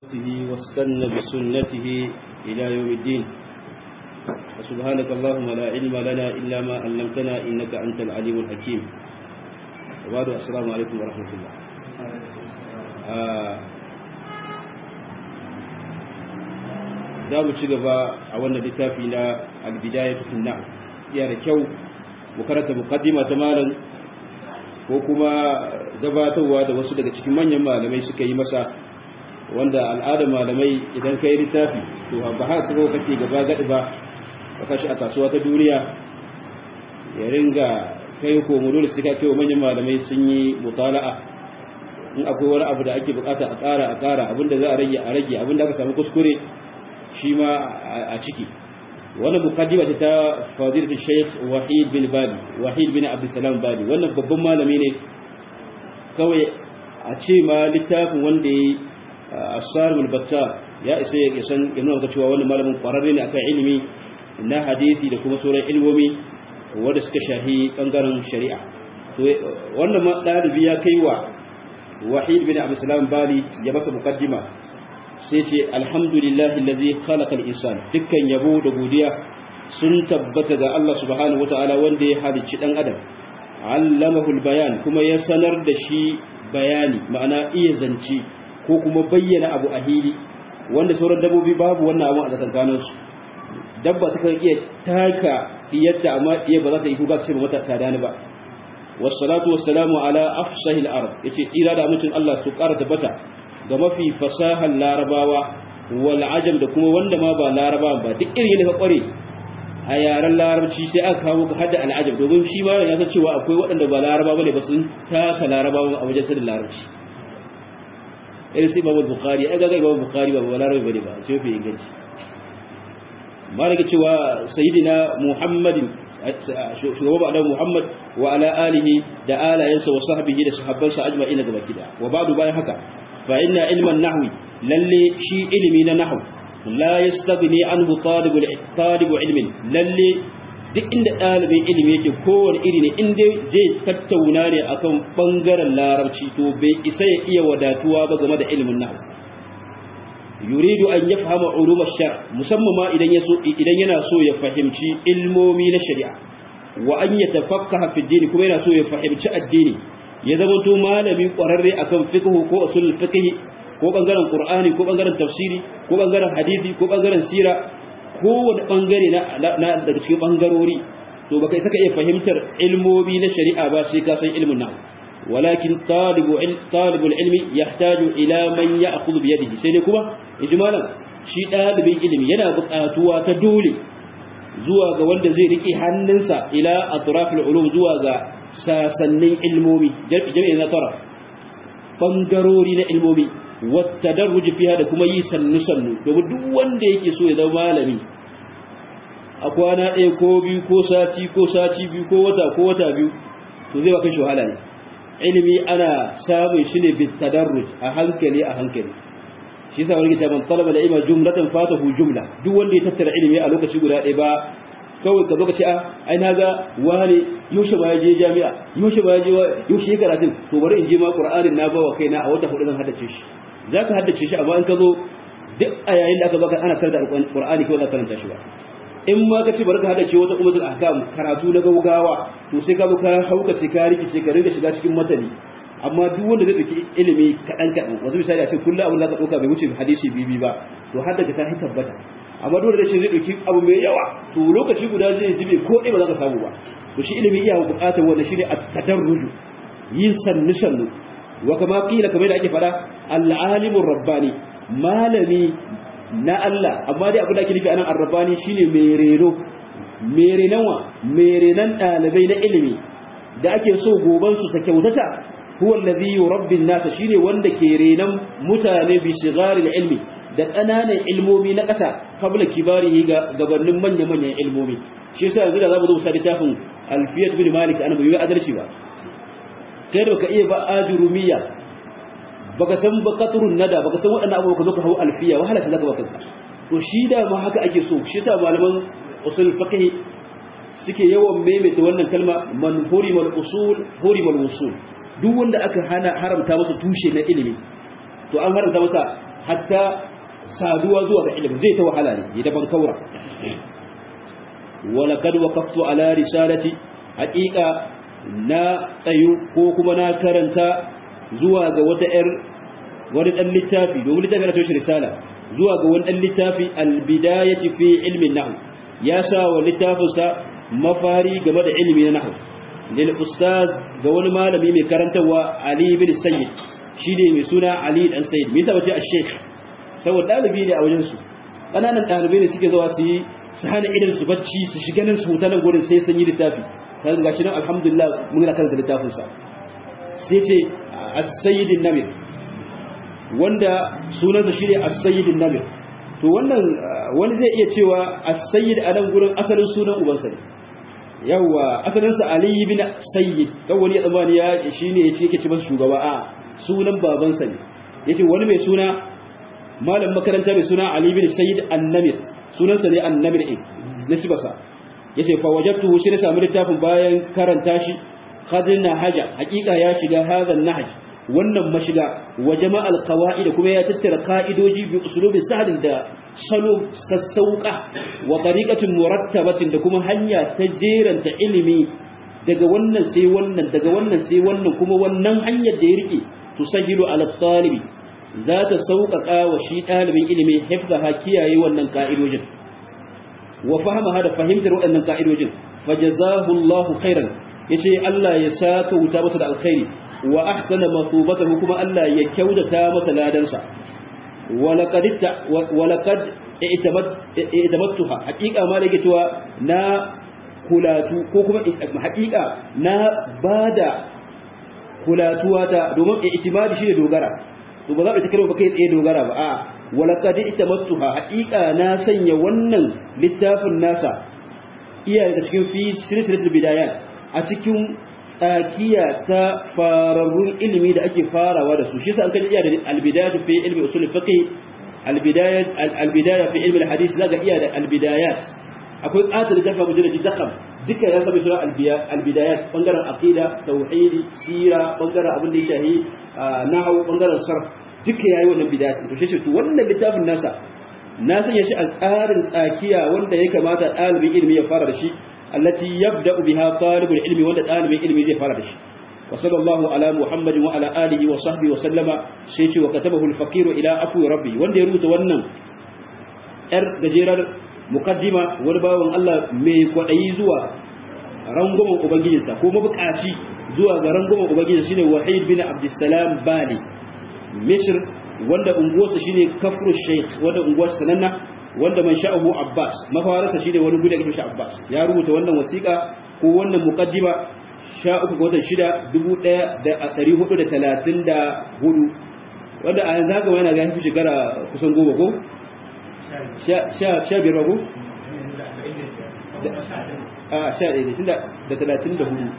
واستنى بسنته إلى يوم الدين وسبحانك اللهم لا علم لنا إلا ما علمتنا إنك أنت العليم الحكيم وبعد السلام عليكم ورحمة الله za mu ci gaba a wannan littafi na albidaya ta sunna iya da kyau mu karanta muqaddima ta malam ko kuma gabatarwa da wasu daga cikin manyan malamai suka yi masa wanda al'adar malamai idan kai littafi to ba haka kuma kake gaba gadi ba ka sashi a kasuwa ta duniya ya ringa kai ko mu dole suka cewa manyan malamai sun yi mutala'a in akwai wani abu da ake bukata a ƙara a ƙara abinda za a rage a rage abinda aka samu kuskure shi ma a ciki wannan mukaddima ce ta fadilatu Sheikh Wahid bin Bali Wahid bin Abdulsalam Bali wannan babban malami ne kawai a ce ma littafin wanda yayi As-Sarim al-Batta ya isa ya san ya nuna cewa wannan malamin kwararre ne akan ilimi na hadisi da kuma sauran ilmomi wanda suka shahi bangaren shari'a to wannan ma dalibi ya kai wa Wahid bin Abdulsalam Bali ya masa mukaddima sai ce alhamdulillahi allazi khalaqa al-insan dukkan yabo da godiya sun tabbata ga Allah subhanahu wataala wanda ya halicci dan adam allamahu al-bayan kuma ya sanar da shi bayani ma'ana iya zance ko kuma bayyana abu a hili wanda sauran dabbobi babu wannan abu a tsakankanin su dabba ta kan iya taka iyarta amma iya ba za ta yi kuka sai ba mata tada ni ba wassalatu wassalamu ala afsahil arab yace ira da mutum Allah su ƙara tabbata ga mafi fasahar larabawa wal ajam da kuma wanda ma ba larabawa ba duk irin da ka kware a yaren larabci sai aka kawo ka hada al'ajam domin shi ma ya san cewa akwai waɗanda ba laraba bane ba sun taka larabawa a wajen sanin larabci irin sai babu bukhari ai ga babu bukhari ba ba larabi bane ba sai fi inganci ma daga cewa sayyidina muhammadin shugaba da muhammad wa ala alihi da alayensa wa sahbihi da sahabbansa ajma'ina gaba kida wa ba'du bayan haka فإن علم النحو للي شي علمي نحو لا يستغني عنه طالب طالب علم للي duk inda ɗalibin ilimi yake kowane iri ne inda zai tattauna ne akan ɓangaren larabci to bai isa ya iya wadatuwa ba game da ilimin nahu yuridu an ya fahama ulumar shar musamman ma idan idan yana so ya fahimci ilmomi na shari'a wa an ya tafakkaha fi dini kuma yana so ya fahimci addini ya zama to malami kwararre akan fiqh ko usul fiqh ko bangaren qur'ani ko bangaren tafsiri ko bangaren hadisi ko bangaren sira ko wani bangare na daga cikin bangarori to baka saka iya fahimtar ilmomi na shari'a ba sai ka san ilmin nan walakin talibu talibul ilmi yahtaju ila man ya'khudhu bi yadihi sai ne kuma ijmalan shi dalibin ilimi yana buƙatuwa ta dole zuwa ga wanda zai rike hannunsa ila atrafil ulum zuwa ga sasannin ilmomi jami'in na tara bangarori na ilmomi wata darruji fiya da kuma yi sannu-sannu domin duk wanda yake so ya zama malami a kwana ɗaya ko biyu ko sati ko sati biyu ko wata ko wata biyu to zai baka wahala ne ilimi ana samun shi ne bin tadarruj a hankali a hankali shi yasa wani man talaba da ima jumlatan fatahu jumla duk wanda ya tattara ilimi a lokaci guda ɗaya ba kawai ka baka ce a ai na ga wani yaushe ba ya je jami'a yaushe ba ya je yaushe ya karatun to bari in je ma qur'anin na bawa kaina a wata hudu zan haddace shi zaka haddace shi amma in ka zo duk a yayin da aka baka ana karanta qur'ani kawai za ka karanta shi ba in ma ka ce bari ka haddace wata ummatul ahkam karatu na gaugawa to sai ka zo ka hauka ce ka rikice ka ringa shiga cikin matani amma duk wanda zai dauki ilimi kadan kadan wato misali a ce kullu abin da ka dauka bai wuce hadisi bibi ba to haddace ta tabbata amma dole da shi zai dauki abu mai yawa to lokaci guda zai zube ko dai ba za ka samu ba to shi ilimi iya bukatar wanda shine at-tadarruju yin sannu sannu wa kama kila kamar da ake fada al-alimur rabbani malami na Allah amma dai abu da ake nufi anan ar-rabbani shine mai reno mai renanwa mai renan dalibai na ilimi da ake so goban su ta kyautata huwa alladhi yurabbi an-nas shine wanda ke renan mutane bi sigari ilmi da ƙananan ilmomi na ƙasa kabla kibarihi ga gabanin manya-manyan ilmomi shi yasa yanzu da za mu zo sa littafin alfiyat bin malik ana bai adalci ba kai da baka iya ba ajurumiya baka san ba qatrun nada baka san waɗannan abubuwa ka zo ka hawo alfiya wahala ta zaka baka to shi da ma haka ake so shi yasa malaman usul fiqh suke yawan maimaita wannan kalma man hurimal usul hurimal usul duk wanda aka hana haramta masa tushe na ilimi to an haramta masa hatta saduwa zuwa ga ilimi zai ta wahala ne ya daban kaura wala kad waqaftu ala risalati haqiqa na tsayu ko kuma na karanta zuwa ga wata yar wani dan littafi domin littafi na tashi risala zuwa ga wani dan littafi al-bidayati fi ilmi nahw ya sa wa littafinsa mafari game da ilimi na nahw lil ustaz ga wani malami mai karantawa Ali bin Sayyid shi ne mai suna Ali dan Sayyid me yasa bace al-sheikh saboda dalibi ne a wajen su kananan dalibai ne suke zuwa su yi su hana idan su bacci su shiga nan su huta nan gurin sai sun yi littafi kan gashi nan alhamdulillah mun ga karanta littafin sa sai ce as-sayyid an-namir wanda sunansa shine as-sayyid an-namir to wannan wani zai iya cewa as-sayyid a nan gurin asalin sunan ubansa ne yawa asalinsa Ali ibn Sayyid dan wani ya tsammani ya shine yace yake ce masa shugaba a sunan babansa ne yace wani mai suna malam makaranta mai suna Ali ibn Sayyid An-Namir sunansa ne An-Namir din nasibasa yace fa wajadtuhu shi ne samu littafin bayan karanta shi qadna haja hakika ya shiga hadhan nahj wannan mashiga wa jama'al qawaid kuma ya tattara ka'idoji bi usulubin sahlin da salo sassauka wa tariqatin murattabatin da kuma hanya ta jeranta ilimi daga wannan sai wannan daga wannan sai wannan kuma wannan hanyar da ya rike tusahilu ala talibi za ta sauƙaƙa wa shi ɗalibin ilimi hifzaha kiyaye wannan ka'idojin wa fahamaha da fahimtar waɗannan ka'idojin fajazahu Allahu khairan yace Allah ya saka wuta masa da alkhairi wa ahsana mathubatahu kuma Allah ya kyautata masa ladansa walaqad walaqad i'tamattuha haqiqa ma da cewa na kulatu ko kuma haqiqa na bada kulatuwa ta domin i'timadi shine dogara to ba za ka tikiro ba kai tsaye dogara ba a walaqad i'tamattuha haqiqa na sanya wannan littafin nasa iya da cikin fi silsilatul bidayat a cikin tsakiya ta fararrun ilimi da ake farawa da su shi sa an kan iya da albidayatu fi ilmi usul fiqh albidayat albidaya fi ilmi alhadith zaka iya da albidayat akwai qatil da tafa mujallad dakam duka ya saba sura albidayat bangaren aqida tauhidi sira bangaren abin da ya shahi nahwu bangaren sarf duka yayi wannan bidayat to shi to wannan littafin nasa na sanya shi a tsarin tsakiya wanda ya kamata ɗalibin ilimi ya fara da shi التي يبدأ بها طالب العلم ولا طالب العلم زي فرش وصلى الله على محمد وعلى آله وصحبه وسلم سيتي وكتبه الفقير إلى أفو ربي وان يروت ونن ار gajeren mukaddima wani bawan Allah mai kwaɗayi zuwa rangwamen ubangijinsa ko mabukaci zuwa ga rangwamen ubangijinsa shine wahid bin abdussalam bali misr wanda unguwarsa shine kafru sheikh wanda unguwarsa sananna wanda man sha'ahu Abbas mafawarsa shine wani gudu ake shi Abbas ya rubuta wannan wasiƙa ko wannan muqaddima 13 ga watan 6 1434 wanda a yanzu haka yana ga yafi shekara kusan goma ko sha sha biyar ko a sha ɗaya tunda da talatin da hudu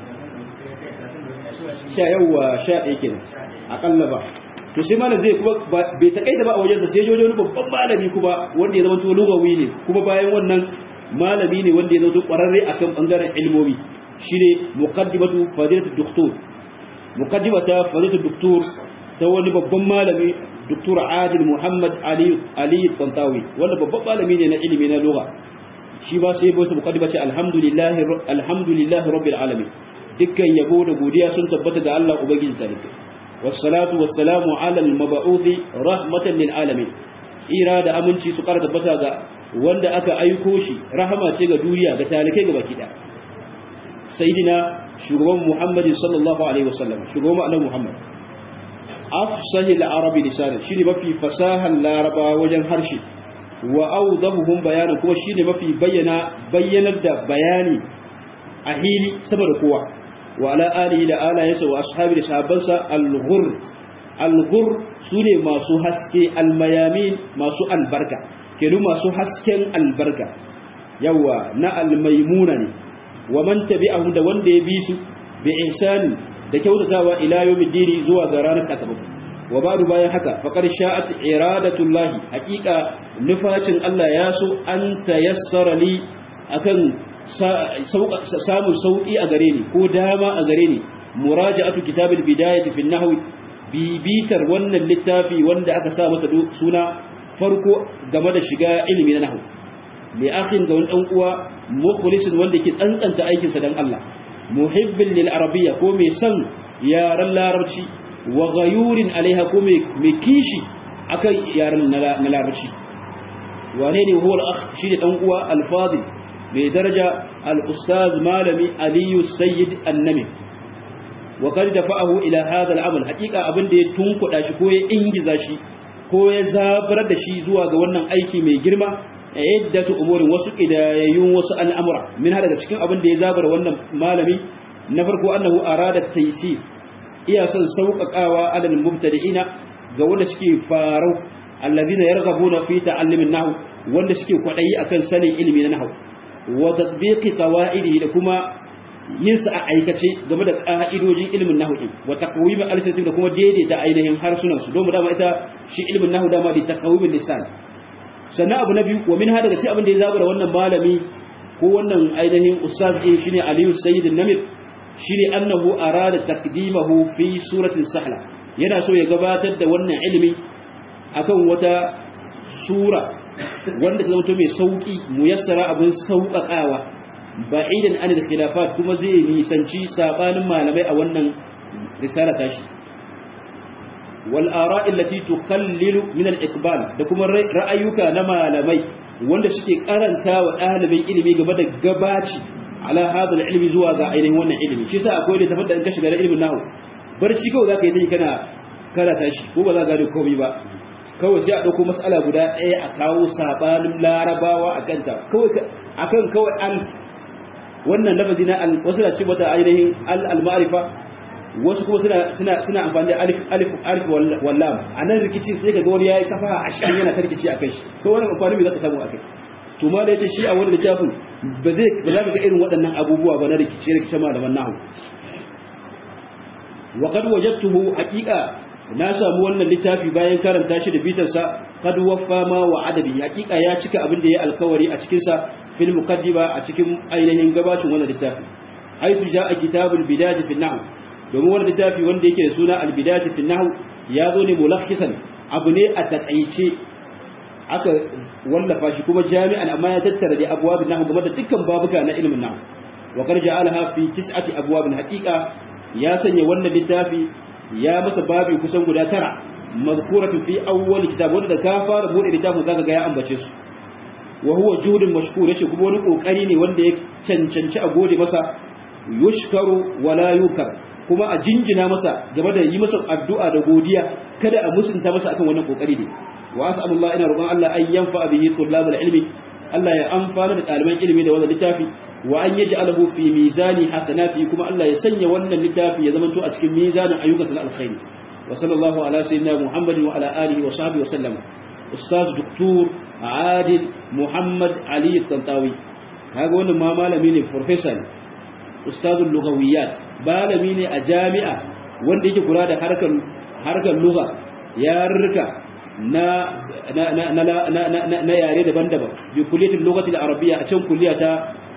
sha yawwa sha ɗaya kenan aƙalla ba to sai malam zai kuma bai takaita ba a wajensa sai jojo wani babban malami kuma wanda ya zama to lugawi ne kuma bayan wannan malami ne wanda ya zama to kwararre akan bangaren ilmomi shine muqaddimatu fadilatu doktor muqaddimata fadilatu doktor ta wani babban malami doktor Adil Muhammad Ali Ali Tantawi wanda babban malami ne na ilimi na lugha shi ba sai bai muqaddima ce alhamdulillah alhamdulillah rabbil alamin dukkan yabo da godiya sun tabbata ga Allah ubangiji talibai والصلاة والسلام على المبعوث رحمة للعالمين tsira da aminci su ƙara tabbata ga wanda aka aiko shi rahama ce ga duniya ga talikai ga baki ɗaya sayyidina shugaban muhammad sallallahu alaihi wasallam shugaban annabi muhammad afsahi al-arabi lisan shine mafi fasahan laraba wajen harshe wa awdahuhum bayanan kuma shine mafi bayyana bayyanar da bayani a hili saboda kowa وعلى آله لآله يسوى وأصحابه لصحابنسا الغر الغر سوني ما سو حسكي الميامين ما سو البركة كنو ما سو حسكين البركة يوا نا الميمونة ومن تبعهم دا وند يبيسو بإحسان da kyautatawa ila yawmin dini zuwa ga ranar sakamako wa ba'du bayan haka faqad sha'at iradatullahi haqiqa nufacin Allah ya so an tayassara li akan samun sauƙi a gare ni ko dama a gare ni muraja'atu kitabil bidayati fi nahwi bibitar wannan littafi wanda aka sa masa suna farko game da shiga ilimi na nahwu li akhin ga wani dan uwa mukhlisin wanda ke tsantsanta aikinsa dan Allah muhibbin lil arabiyya ko mai son yaran larabci wa ghayurin alaiha ko mai kishi akan yaran na larabci wane ne huwa al-akh shi ne dan uwa al-fadil mai daraja al-ustaz malami aliyu sayyid annami wa qad dafa'ahu ila hadha al-amal haqiqa abin da ya tunkuda shi ko ya ingiza shi ko ya zabar da shi zuwa ga wannan aiki mai girma iddatu umurin wasu kidayayyun wasu al'amura min daga cikin abin da ya zabara wannan malami na farko annahu arada taysir iya son sauƙaƙawa alal mubtadi'ina ga wanda suke farau alladhina yarghabuna fi ta'allumin nahw wanda suke kwadayi akan sanin ilimi na nahw wa tatbiqi qawaidihi da kuma yin sa a aikace game da ka'idojin ilimin nahw din wa taqwim al-lisan da kuma daidaita ainihin harsunan su don dama ita shi ilimin nahw dama da taqwim lisan sannan abu na biyu wa min hada da shi abin da ya zabara wannan malami ko wannan ainihin ustaz din shine Aliyu Sayyid Namir shine annahu arada taqdimahu fi suratin sahla yana so ya gabatar da wannan ilimi akan wata sura wanda ta zama mai sauki muyassara abin sauƙaƙawa ba'idan an da khilafat kuma zai nisanci sabanin malamai a wannan risala tashi wal ara'i allati tuqallilu min al iqbal da kuma ra'ayuka na malamai wanda suke karanta wa ɗalibin ilimi game da gabaci ala hadha al ilmi zuwa ga ainihin wannan ilimi shi yasa akwai da tafar da in ka shiga da ilimin nahu bar shi kawai zaka yi tayi kana karata shi ko ba za ka gane komai ba kawai sai a dauko mas'ala guda ɗaya a kawo sabanin larabawa a kanta kawai akan kawai al wannan lafazi na al wasu na ce mata ainihin al al ma'rifa wasu kuma suna suna suna amfani da alif alif alif wallam anan rikici sai kaga wani yayi safa 20 yana tarkici akai shi to wannan amfani me zaka samu akai to ma da yace shi a wannan littafin ba zai ba za ka ga irin waɗannan abubuwa ba na rikici rikici malaman nahu wa qad wajadtuhu haqiqa na samu wannan littafi bayan karanta shi da bitarsa qad waffa ma wa adabi haqiqa ya cika abin da ya alkawari a cikin sa fil muqaddima a cikin ainihin gabashin wannan littafi haisu ja'a kitabul bidayah fi nahw domin wani littafi wanda yake da suna albidati fi nahw ya zo ne mulakhisan abu ne a takaice aka wallafa shi kuma jami'an amma ya tattara da abwabin nahw game da dukkan babuka na ilimin nahw wa qad ja'alaha fi tis'ati abwabin haqiqa ya sanya wannan littafi ya masa babi kusan guda tara mazkuratu fi awwal kitab wanda ka fara bude littafin zaka ga ya ambace su wa huwa juhudun mashkur yace kuma wani kokari ne wanda ya cancanci a gode masa yushkaru wala yukar kuma a jinjina masa game da yi masa addu'a da godiya kada a musunta masa akan wannan kokari ne wa as'alullah ina roƙon Allah an yanfa bihi tullabul ilmi Allah ya amfana da ɗaliban ilimi da wannan littafi wa an yaj'alahu fi mizani hasanati kuma Allah ya sanya wannan littafi ya zamanto a cikin mizanin ayyukansa na alkhairi wa sallallahu ala sayyidina muhammadin wa ala alihi wa sahbihi wa sallam ustaz doktor adil muhammad ali tantawi kaga wannan ma malami ne professor ustazul lughawiyat malami ne a jami'a wanda yake kula da harkar harkar lugha yarurruka na na na na na yare daban-daban bi kulliyatul lughati al-arabiyya a cikin kulliya ta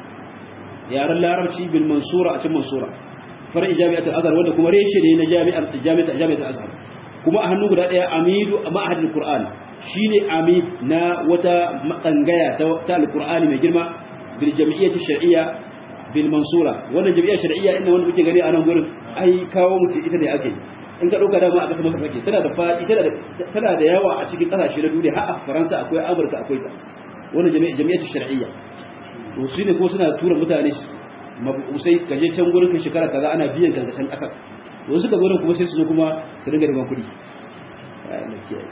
yaren larabci bil mansura a cikin mansura far'i jami'at al-azhar wanda kuma reshe ne na jami'ar jami'at jami'at al-azhar kuma a hannu guda daya amidu ma'had al-qur'an shine amid na wata matsangaya ta al-qur'ani mai girma bil jami'iyyati shar'iyya bil mansura wannan jami'a shar'iyya inda wanda muke gani a nan gurin ai kawo mu ce ita ne ake in ka dauka dama a kasar masa fake tana da fadi tana da tana da yawa a cikin kasashe na duniya har a Faransa akwai Amurka akwai ta wannan jami'a jami'atu shar'iyya to su ne ko suna tura mutane mabusai ka je can gurin kan shekara kaza ana biyan ka san kasar to suka gurin kuma sai su zo kuma su dinga da kuɗi Allah kiyaye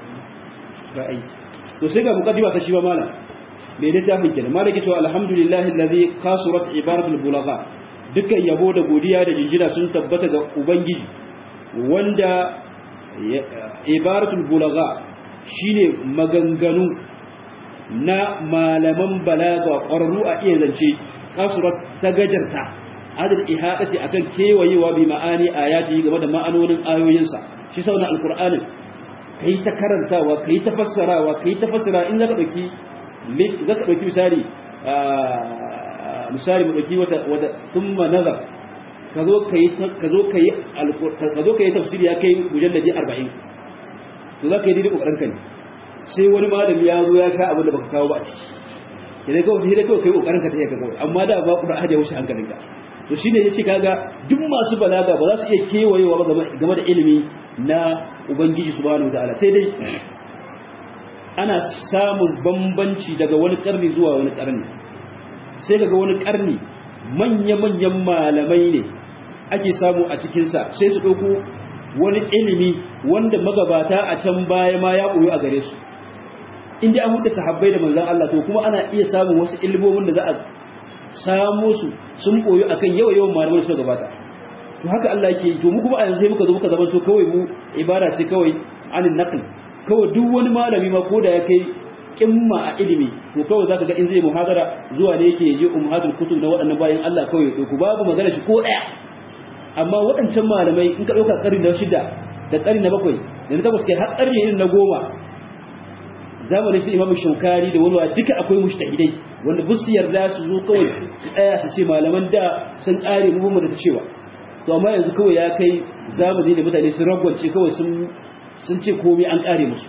ra'ayi to sai ga muqaddima ta shi ba malam mai littafin kenan malaki to alhamdulillahi allazi kasurat ibaratul bulagha dukkan yabo da godiya da jinjina sun tabbata ga ubangiji wanda ibaratul bulagha shine maganganu na malaman balaga ƙwararru a iya zance kasurat ta gajarta adal ihadati akan kewayewa bi ma'ani ayati game da ma'anonin ayoyinsa shi sauna alqur'anin kai ta karantawa kai ta fassarawa kai ta fassara in zaka dauki zaka dauki misali misali mu dauki wata wata thumma nazar ka zo ka yi ka zo ka yi ka zo ka yi tafsiri ya kai mujalladi 40 to za ka yi daidai kokarin ka ne sai wani malami ya zo ya ka abin da baka kawo ba a ciki idan kawai sai dai kawai kai kokarin ka ta iya ka kawai amma da ba ku da ahadi ya wuce hankalinka to shine yace kaga duk masu balaga ba za su iya kewayewa ba game da ilimi na ubangiji subhanahu wataala sai dai ana samun bambanci daga wani karni zuwa wani karni sai daga wani karni manya-manyan malamai ne ake samu a cikinsa sai su ɗauko wani ilimi wanda magabata a can baya ma ya ɓoyo a gare su inda an hudu sahabbai da manzan Allah to kuma ana iya samun wasu ilmomin da za a samo su sun ɓoyo akan yawa yawan malamai suka gabata to haka Allah ke yi to mu kuma a yanzu muka zo muka zama to kawai mu ibada ce kawai anin naql kawai duk wani malami ma ko da ya kai kimma a ilimi to kawai zaka ga in zai muhadara zuwa ne yake je ummatul kutub na waɗannan bayan Allah kawai to ku babu magana shi ko ɗaya amma waɗancan malamai in ka ɗauka ƙarni na shida da ƙarni na bakwai da na takwas kai har ƙarni irin na goma zamanin su imamu shaukari da wani duka akwai mushtahidai wanda bus yarda su zo kawai su tsaya su ce malaman da sun ƙare mu mu da ta cewa to amma yanzu kawai ya kai zamani da mutane sun ragwance kawai sun sun ce komai an ƙare musu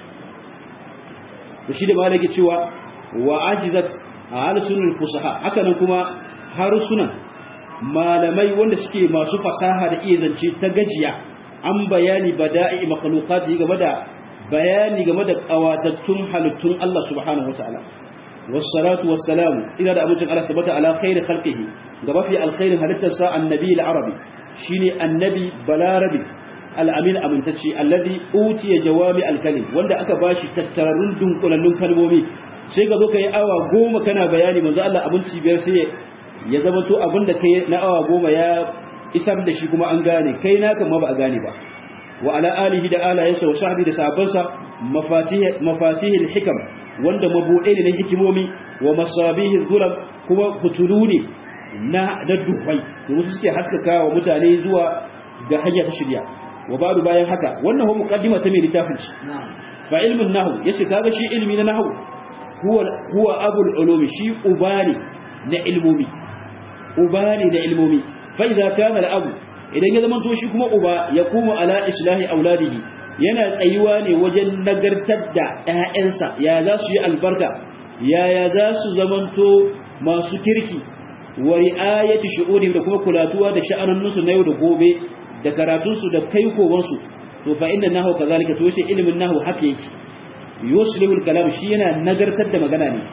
to shi da malaki cewa wa ajizat al-sunnul fusaha haka nan kuma harsunan malamai wanda suke masu fasaha da iya zance ta gajiya an bayani bada'i makhluqati game da bayani game da kawatattun halittun Allah subhanahu wataala wassalatu wassalamu ila da abincin Allah tabbata ala khairi khalqihi ga mafi alkhairin halittarsa annabi al-arabi shine annabi balarabi al-amin amintacce alladhi utiya jawami al-kalim wanda aka bashi tattararrun dunkulallun kalmomi sai ka zo ka yi awa goma kana bayani manzo Allah abinci biyar sai ya zama to abin da kai na awa goma ya isar da shi kuma an gane kai naka ma ba a gane ba wa ala alihi da alayensa wa sahbi da sahabbansa mafatih mafatihil hikam wanda mabuɗe ne na hikimomi wa masabihil zulam kuma fitulu ne na da duhai da wasu suke haskaka wa mutane zuwa ga hanya ta shirya wa ba'du bayan haka wannan huwa muqaddima ta mai littafin shi fa ilmun nahwu yace kaga shi ilmi na nahwu huwa huwa abul ulumi shi ubani na ilmomi uba ne da ilmomi fa idza kana al-abu idan ya zama to shi kuma uba ya kuma ala islahi auladihi yana tsayuwa ne wajen nagartar da ƴaƴansa ya za su yi albarka yaya za su zamanto masu kirki wa ri'ayati shu'urihim da kuma kulatuwa da sha'anunsu na yau da gobe da karatunsu da kai kowansu to fa inna nahu kazalika to shi ilimin nahu haka yake yuslihul kalam shi yana nagartar da magana ne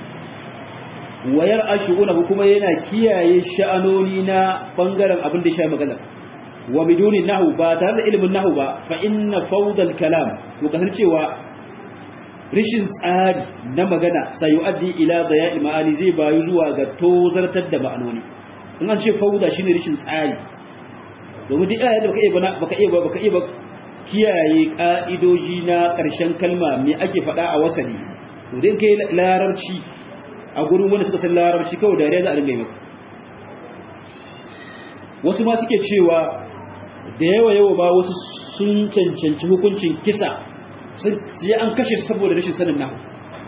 wayar ashu'unahu kuma yana kiyaye sha'anoni na bangaren abin da ya magana wa biduni nahu ba tare da ilimin nahu ba fa inna fawdal kalam to kasar cewa rishin tsari na magana sayu'addi ila daya'i ma'ani zai bayu zuwa ga tozartar da ma'anoni in an ce fawda shine rishin tsari domin duk ayat da baka iya baka iya baka iya kiyaye ka'idoji na ƙarshen kalma me ake faɗa a wasali to dai kai larabci a gurin wanda suka san larabci kawai dariya za a dinga yi maka wasu ma suke cewa da yawa yawa ba wasu sun cancanci hukuncin kisa sun yi an kashe saboda rashin sanin nahu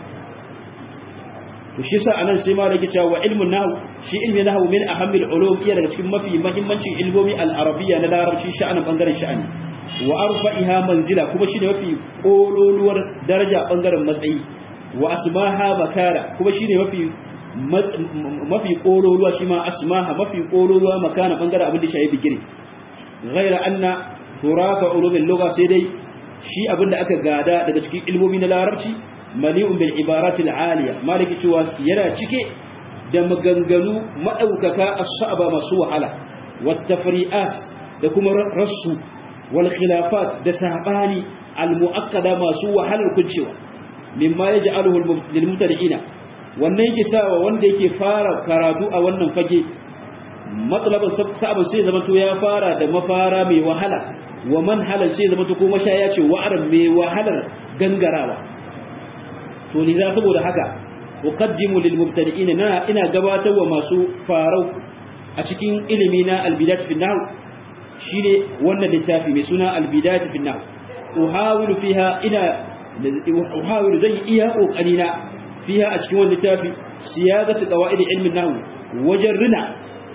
to shi sa anan sai ma rage cewa wa ilmun nahu shi ilmi nahu min ahammil ulum iya daga cikin mafi muhimmancin ilmomi al-arabiyya na larabci sha'anin bangaren sha'ani wa arfa'iha manzila kuma shi ne mafi kololuwar daraja bangaren matsayi wa asmaha makara kuma shine mafi mafi kololuwa shi ma asmaha mafi kololuwa makana bangaren abin da shi bigire ghaira anna turafa ulumul lugha sai dai shi abin da aka gada daga cikin ilmomi na larabci mali'un bil ibarati al aliya maliki cewa yana cike da maganganu madaukaka as-sa'aba masu wahala wat tafri'at da kuma rassu wal khilafat da sabani al muakkada masu wahalar kuncewa mimma yaj'aluhu lil mubtadi'ina wannan yake sawa wanda yake fara karatu a wannan fage matsalabin sa'abin sai zama to ya fara da mafara mai wahala wa manhalar sai zama to ko mashaya ce wa'aran mai wahalar gangarawa to ni za saboda haka uqaddimu lil mubtadi'ina na ina gabatar wa masu farau a cikin ilimi na al-bidayat fi nahw shine wannan littafi mai suna al-bidayat fi nahw uhawilu fiha ina uhawilu zan iya kokari na fiha a cikin wannan littafi siyadatu qawaid ilmin nahw wajen rina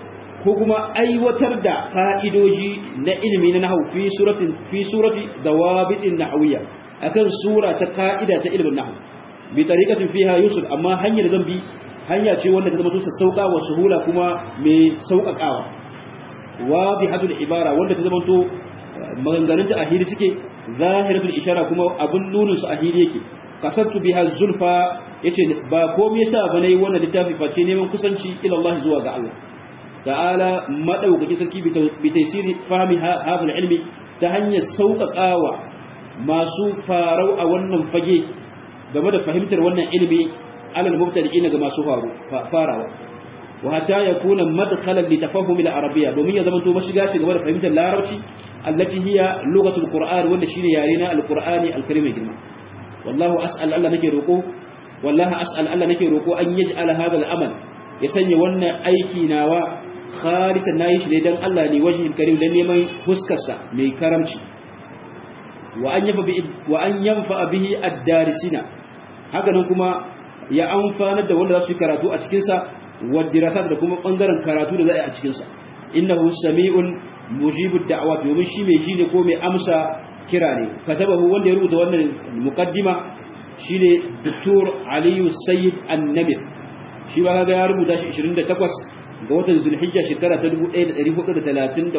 ko kuma aiwatar da fa'idoji na ilimi na nahwu fi suratin fi surati dawabitin nahwiyya akan sura ta ka'ida ta ilimin nahwu bi tariqatin fiha yusul amma hanyar zan bi hanya ce wanda ta zama tusa sauka wa suhula kuma mai sauƙaƙawa wa bi hadul ibara wanda ta zama to maganganun ta ahiri suke zahiratul ishara kuma abun nunin su ahiri yake kasabtu biha zulfa yace ba komai yasa ba nayi wannan littafi face neman kusanci ila Allah zuwa ga Allah ta'ala madaukaki sarki bi taysiri fahmi hadal ilmi ta hanyar sauƙaƙawa masu farau a wannan fage game da fahimtar wannan ilimi alal mubtadi'ina ga masu faru farawa wa hatta yakuna madkhalan li tafahum al arabiyya domin ya zama to mashiga shi game da fahimtar larabci allati hiya lughatul qur'an wanda shine yare na alqur'ani alkarim girma wallahu as'al Allah nake roko wallahi as'al Allah nake roko an yaj'al hadha al amal ya sanya wannan aiki nawa khalisan nayi shi ne dan Allah ne wajhil karim dan neman huskarsa mai karamci wa an yafa wa an yanfa bihi ad-darisina haka nan kuma ya amfanar da wanda za su yi karatu a cikinsa wadirasat da kuma ɓangaren karatu da za a yi a cikinsa innahu sami'un mujibu da'awa domin shi mai shi ne ko mai amsa kira ne katabahu wanda ya rubuta wannan muqaddima shine Dr. Aliyu Sayyid An-Namir shi ba ga ya rubuta shi 28 ga watan Zulhijja shekara ta 1433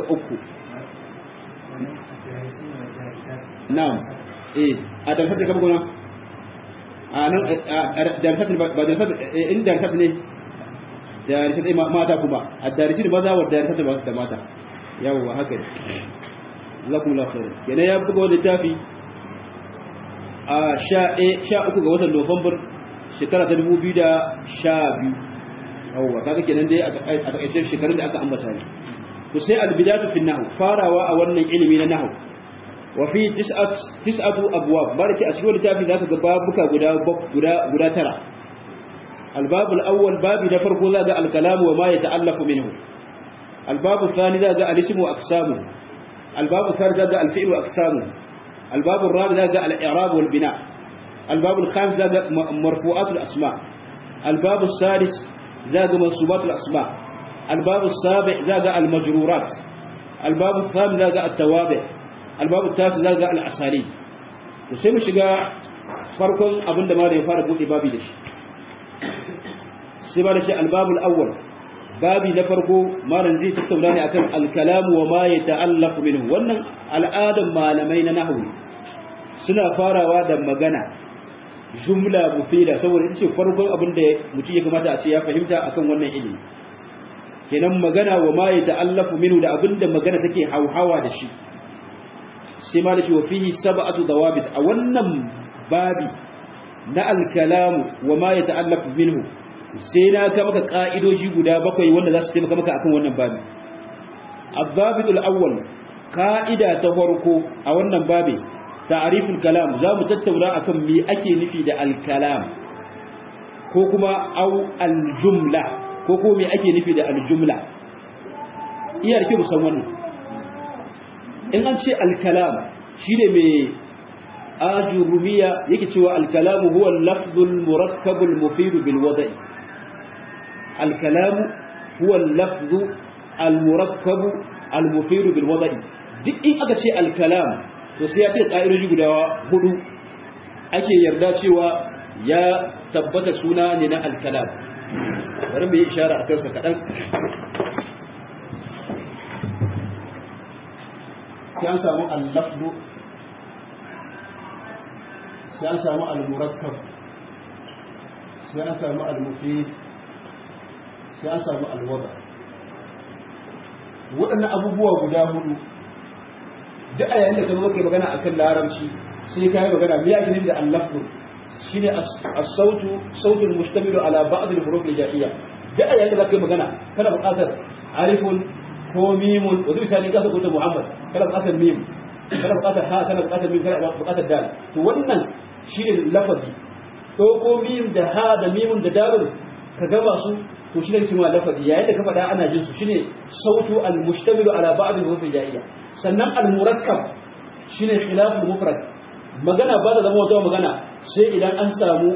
na'am eh a tafsir da kuma a nan darisat ba darisat in darisat ne darisat mata kuma a darisat maza wa darisat ba da mata yawa haka ne lakumullahu khair yana ya buga wani littafi a sha uku ga watan Nuwambar shekara ta dubu biyu da sha biyu yawa kaga kenan dai a takaice shekarun da aka ambata ne to sai albidatu fi nahwu farawa a wannan ilimi na nahwu wa fi tis'atu abwab bari ce a cikin littafi zaka ga babuka guda guda guda tara الباب الأول باب نفرق ذا الكلام وما يتألف منه الباب الثاني ذا الاسم وأقسامه الباب الثالث ذا الفعل وأقسامه الباب الرابع ذا الإعراب والبناء الباب الخامس ذا مرفوعات الأسماء الباب السادس ذا منصوبات الأسماء الباب السابع ذا المجرورات الباب الثامن ذا التوابع الباب التاسع ذا الأساليب وسيما شقا فرق أبن دمار يفارق بابي دش sai ba da shi albabul awwal babi na farko malam zai tattauna ne akan alkalamu wa ma yata'allaqu minhu wannan al'adan malamai na nahwu suna farawa da magana jumla mufida saboda ita ce farkon abin da mutum ya kamata a ce ya fahimta akan wannan ilimi kenan magana wa ma yata'allaqu minhu da abin da magana take hauhawa da shi sai ma da shi wa fihi sab'atu dawabit a wannan babi na alkalamu wa ma yata'allaqu minhu sai na ka maka ka'idoji guda bakwai wanda za su taimaka maka akan wannan babi abbabitul awwal ka'ida ta farko a wannan babi ta'riful kalam za mu tattauna akan me ake nufi da al-kalam ko kuma au al-jumla ko ko me ake nufi da al-jumla iya da kyau san wannan in an ce al-kalam shine me ajurumiya yake cewa al-kalamu huwa al-lafzul murakkabul mufid bil wada'i الكلام هو اللفظ المركب المفيد بالوضع duk in aka ce alkalam to sai ya ce ƙa'idoji guda hudu ake yarda cewa ya tabbata suna ne na alkalam bari mu yi ishara a kansa kaɗan sai an samu allafdu sai an samu almurakkab sai an samu almufid sai an samu alwada waɗannan abubuwa guda hudu duk a yayin da ka zo kai magana akan larabci sai ka yi magana me ake nufi da allafu shine as-sautu sautul mustamilu ala ba'd al-huruf al-ja'iyya duk a yayin da ka yi magana kana buƙatar alifun ko mimun wanda misali ka saka Muhammad kana buƙatar mim kana buƙatar ha kana buƙatar mim kana buƙatar dal to wannan shine lafazi ko ko mim da ha da mimun da dalun ka gama su to shi ne cewa lafazi yayin da ka faɗa ana jin su shine sautu al-mushtamilu ala ba'd al-huruf al-ja'iyya sannan al-murakkab shine khilaf al-mufrad magana ba da zama wata magana sai idan an samu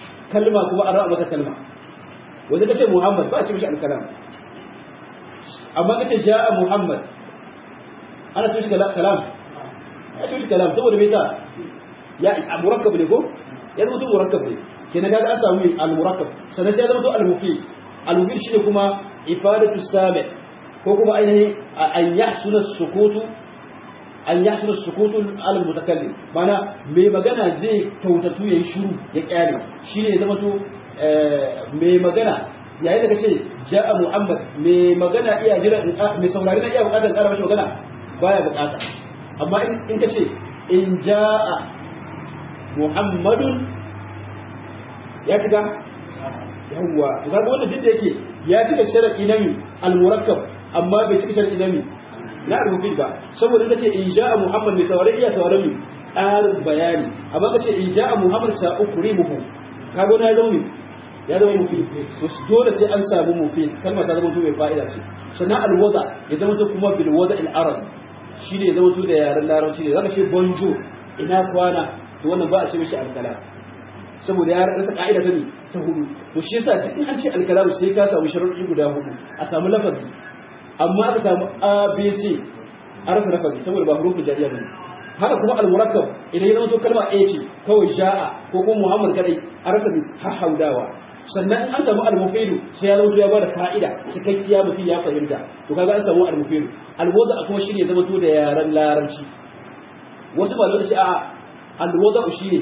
kalma kuma an ra'a maka kalma wanda kace Muhammad ba a ce mishi al-kalam amma kace ja'a muhammad ana so shi kalam ya so shi kalam saboda me yasa ya murakkab ne ko ya zama to murakkab ne kenan kaga an samu al murakkab sannan sai ya zama to al mufid al mufid shine kuma ifadatu sami ko kuma ainihin an yahsuna sukutu an yahsuna sukutu al mutakallim mana mai magana zai kautatu yayi shiru ya kyale shine ya zama to mai magana yayin da kace ja'a muhammad mai magana iya jira mai saurari na iya bukatar ƙara mashi magana baya bukata amma in kace in ja'a muhammadun ya cika yawwa to kaga wanda duk da yake ya cika sharadi na mi al-murakkab amma bai cika sharadi na mi na al-mufid ba saboda kace in ja'a muhammad mai saurari iya sauraron mi ƙarin bayani amma kace in ja'a muhammad sa ukrimuhu kaga na zama mi ya zama mufid so dole sai an samu mufid kalmar ta zama to mai fa'ida ce sannan al-wada ya zama to kuma bil wada al-arab shine ya zama to da yaren larabci ne zaka ce bonjour ina kwana to wannan ba a ce mishi al-kalam saboda ya rasa ka'ida ta ne ta hudu to shi yasa duk in an ce al-kalam sai ka samu sharuɗi guda hudu a samu lafazi amma aka samu abc arfa lafazi saboda ba hurufin jariya bane haka kuma al-murakkab idan ya zama to kalma ɗaya ce kawai ja'a ko kuma muhammad kadai a rasa bi haudawa sannan an samu al-mufidu sai ya zama ya bada fa'ida cikakkiya mutum ya fahimta to kaga an samu al-mufidu al-wada kuma shine zama to da yaran larabci wasu malamai shi a al-wada shine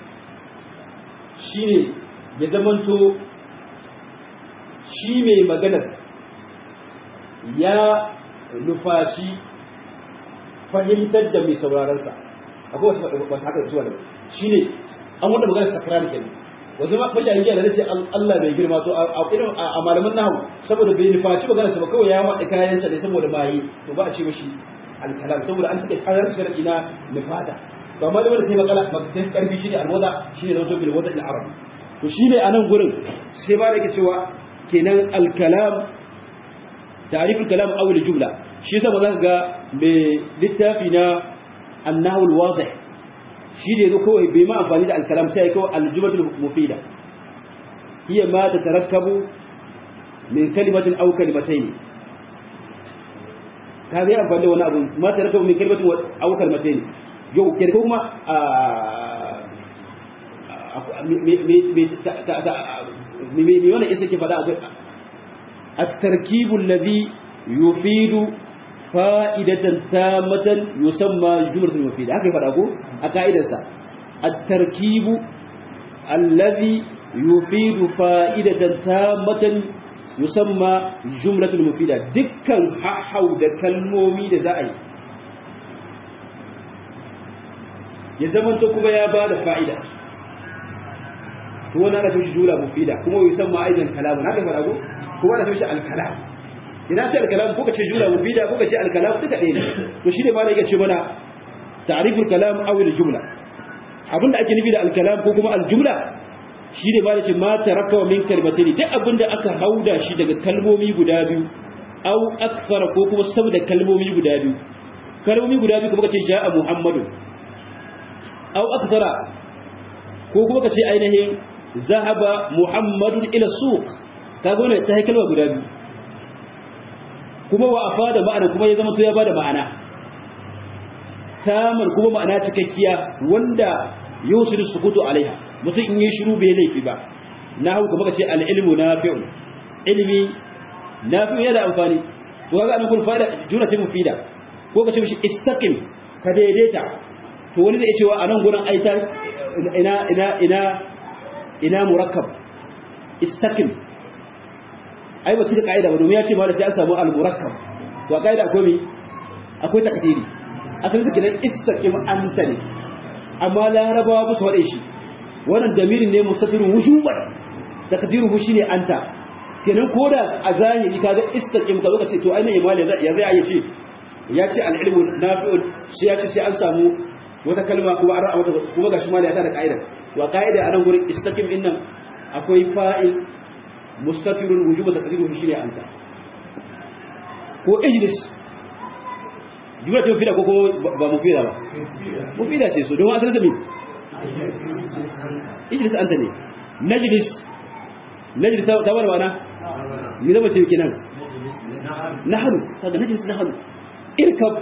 shine ya zama to shi mai maganar ya nufaci fahimtar da mai sauraronsa akwai wasu wasu haka zuwa da shi ne an wanda magana sakrar kenan wasu mashayin giya da zai ce Allah bai girma to a irin a malaman nahu saboda bai nufaci magana sa ba kawai ya maɗa kayansa ne saboda maye to ba a ce mashi alkalam saboda an suke kayan sharadi na nufata to amma da wanda sai makala sai karfi shi ne alwada shi ne zato bil wada al arab to shi ne a nan gurin sai ba da yake cewa kenan alkalam ta'riful kalam aw al jumla shi yasa ba za ka ga mai littafi na annahu al wadih shi ne kawai bai ma amfani da alkalam sai kawai aljumatul mufida hiya ma tatarakkabu min kalimatin aw kalimatayn ka ga amfani da wani abu ma tarakkabu min kalimatin aw kalimatayn yau ke kuma me me wannan isa ke fada at-tarkibu alladhi yufidu fa'idatan tamatan yusamma jumlatul mufida haka ya fada ko a ka'idarsa at-tarkibu allazi yufidu fa'idatan tamatan yusamma jumlatul mufida dukkan hahau da kalmomi da za a yi ya zamanta kuma ya ba da fa'ida to wani ana shi jumla mufida kuma yusamma aidan kalamun haka ya fada ko kuma ana shi al-kalam idan sai al-kalam ko kace jumla mufida ko kace al-kalam duka ɗaya ne to shi ne ma da yake ce mana ta'riful kalam aw al-jumla abinda ake nufi da al-kalam ko kuma al-jumla shi ne ma da ce ma tarakawa min kalmatain duk abinda aka hauda shi daga kalmomi guda biyu aw akthara ko kuma saboda kalmomi guda biyu kalmomi guda biyu kuma kace ja'a muhammadun aw akthara ko kuma kace ainihin zahaba muhammadun ila suq kaga wannan ta kalma guda biyu kuma wa afada ma'ana kuma ya zama to ya bada ma'ana tamar kuma ma'ana cikakkiya wanda yusiru sukutu alaiha mutum in yi shiru bai laifi ba na hau kuma kace al-ilmu nafi'un ilmi nafi'un yana amfani to kaga an kun fa'ida juna ta mufida ko kace mishi istaqim ka daidaita to wani da ya cewa anan gurin aita ina ina ina ina murakkab istaqim ai ba cika kaida ba domin ya ce ma da sai an samu al-murakkab to a kaida akwai mi akwai takdiri akan kake nan istaqim anta ne amma larabawa ba su wade shi wannan damirin ne mustatirun wujuban takdiruhu shine anta kenan koda a zahiri kaga istaqim ka lokaci to ainihin imali ya zai ya ce ya ce al-ilmu nafi'un sai ya ce sai an samu wata kalma kuma an ra'a kuma gashi mali ya ta da kaida wa kaida anan gurin istaqim din nan akwai fa'il mustatirun wujuban takdiruhu shine anta ko ijlis jumla ta mufida ko ba mufida ba mufida ce so don asalin sami ijlis anta ne najlis najlis ta bar mana ni zama ce kenan nahnu kaga najlis nahnu irkab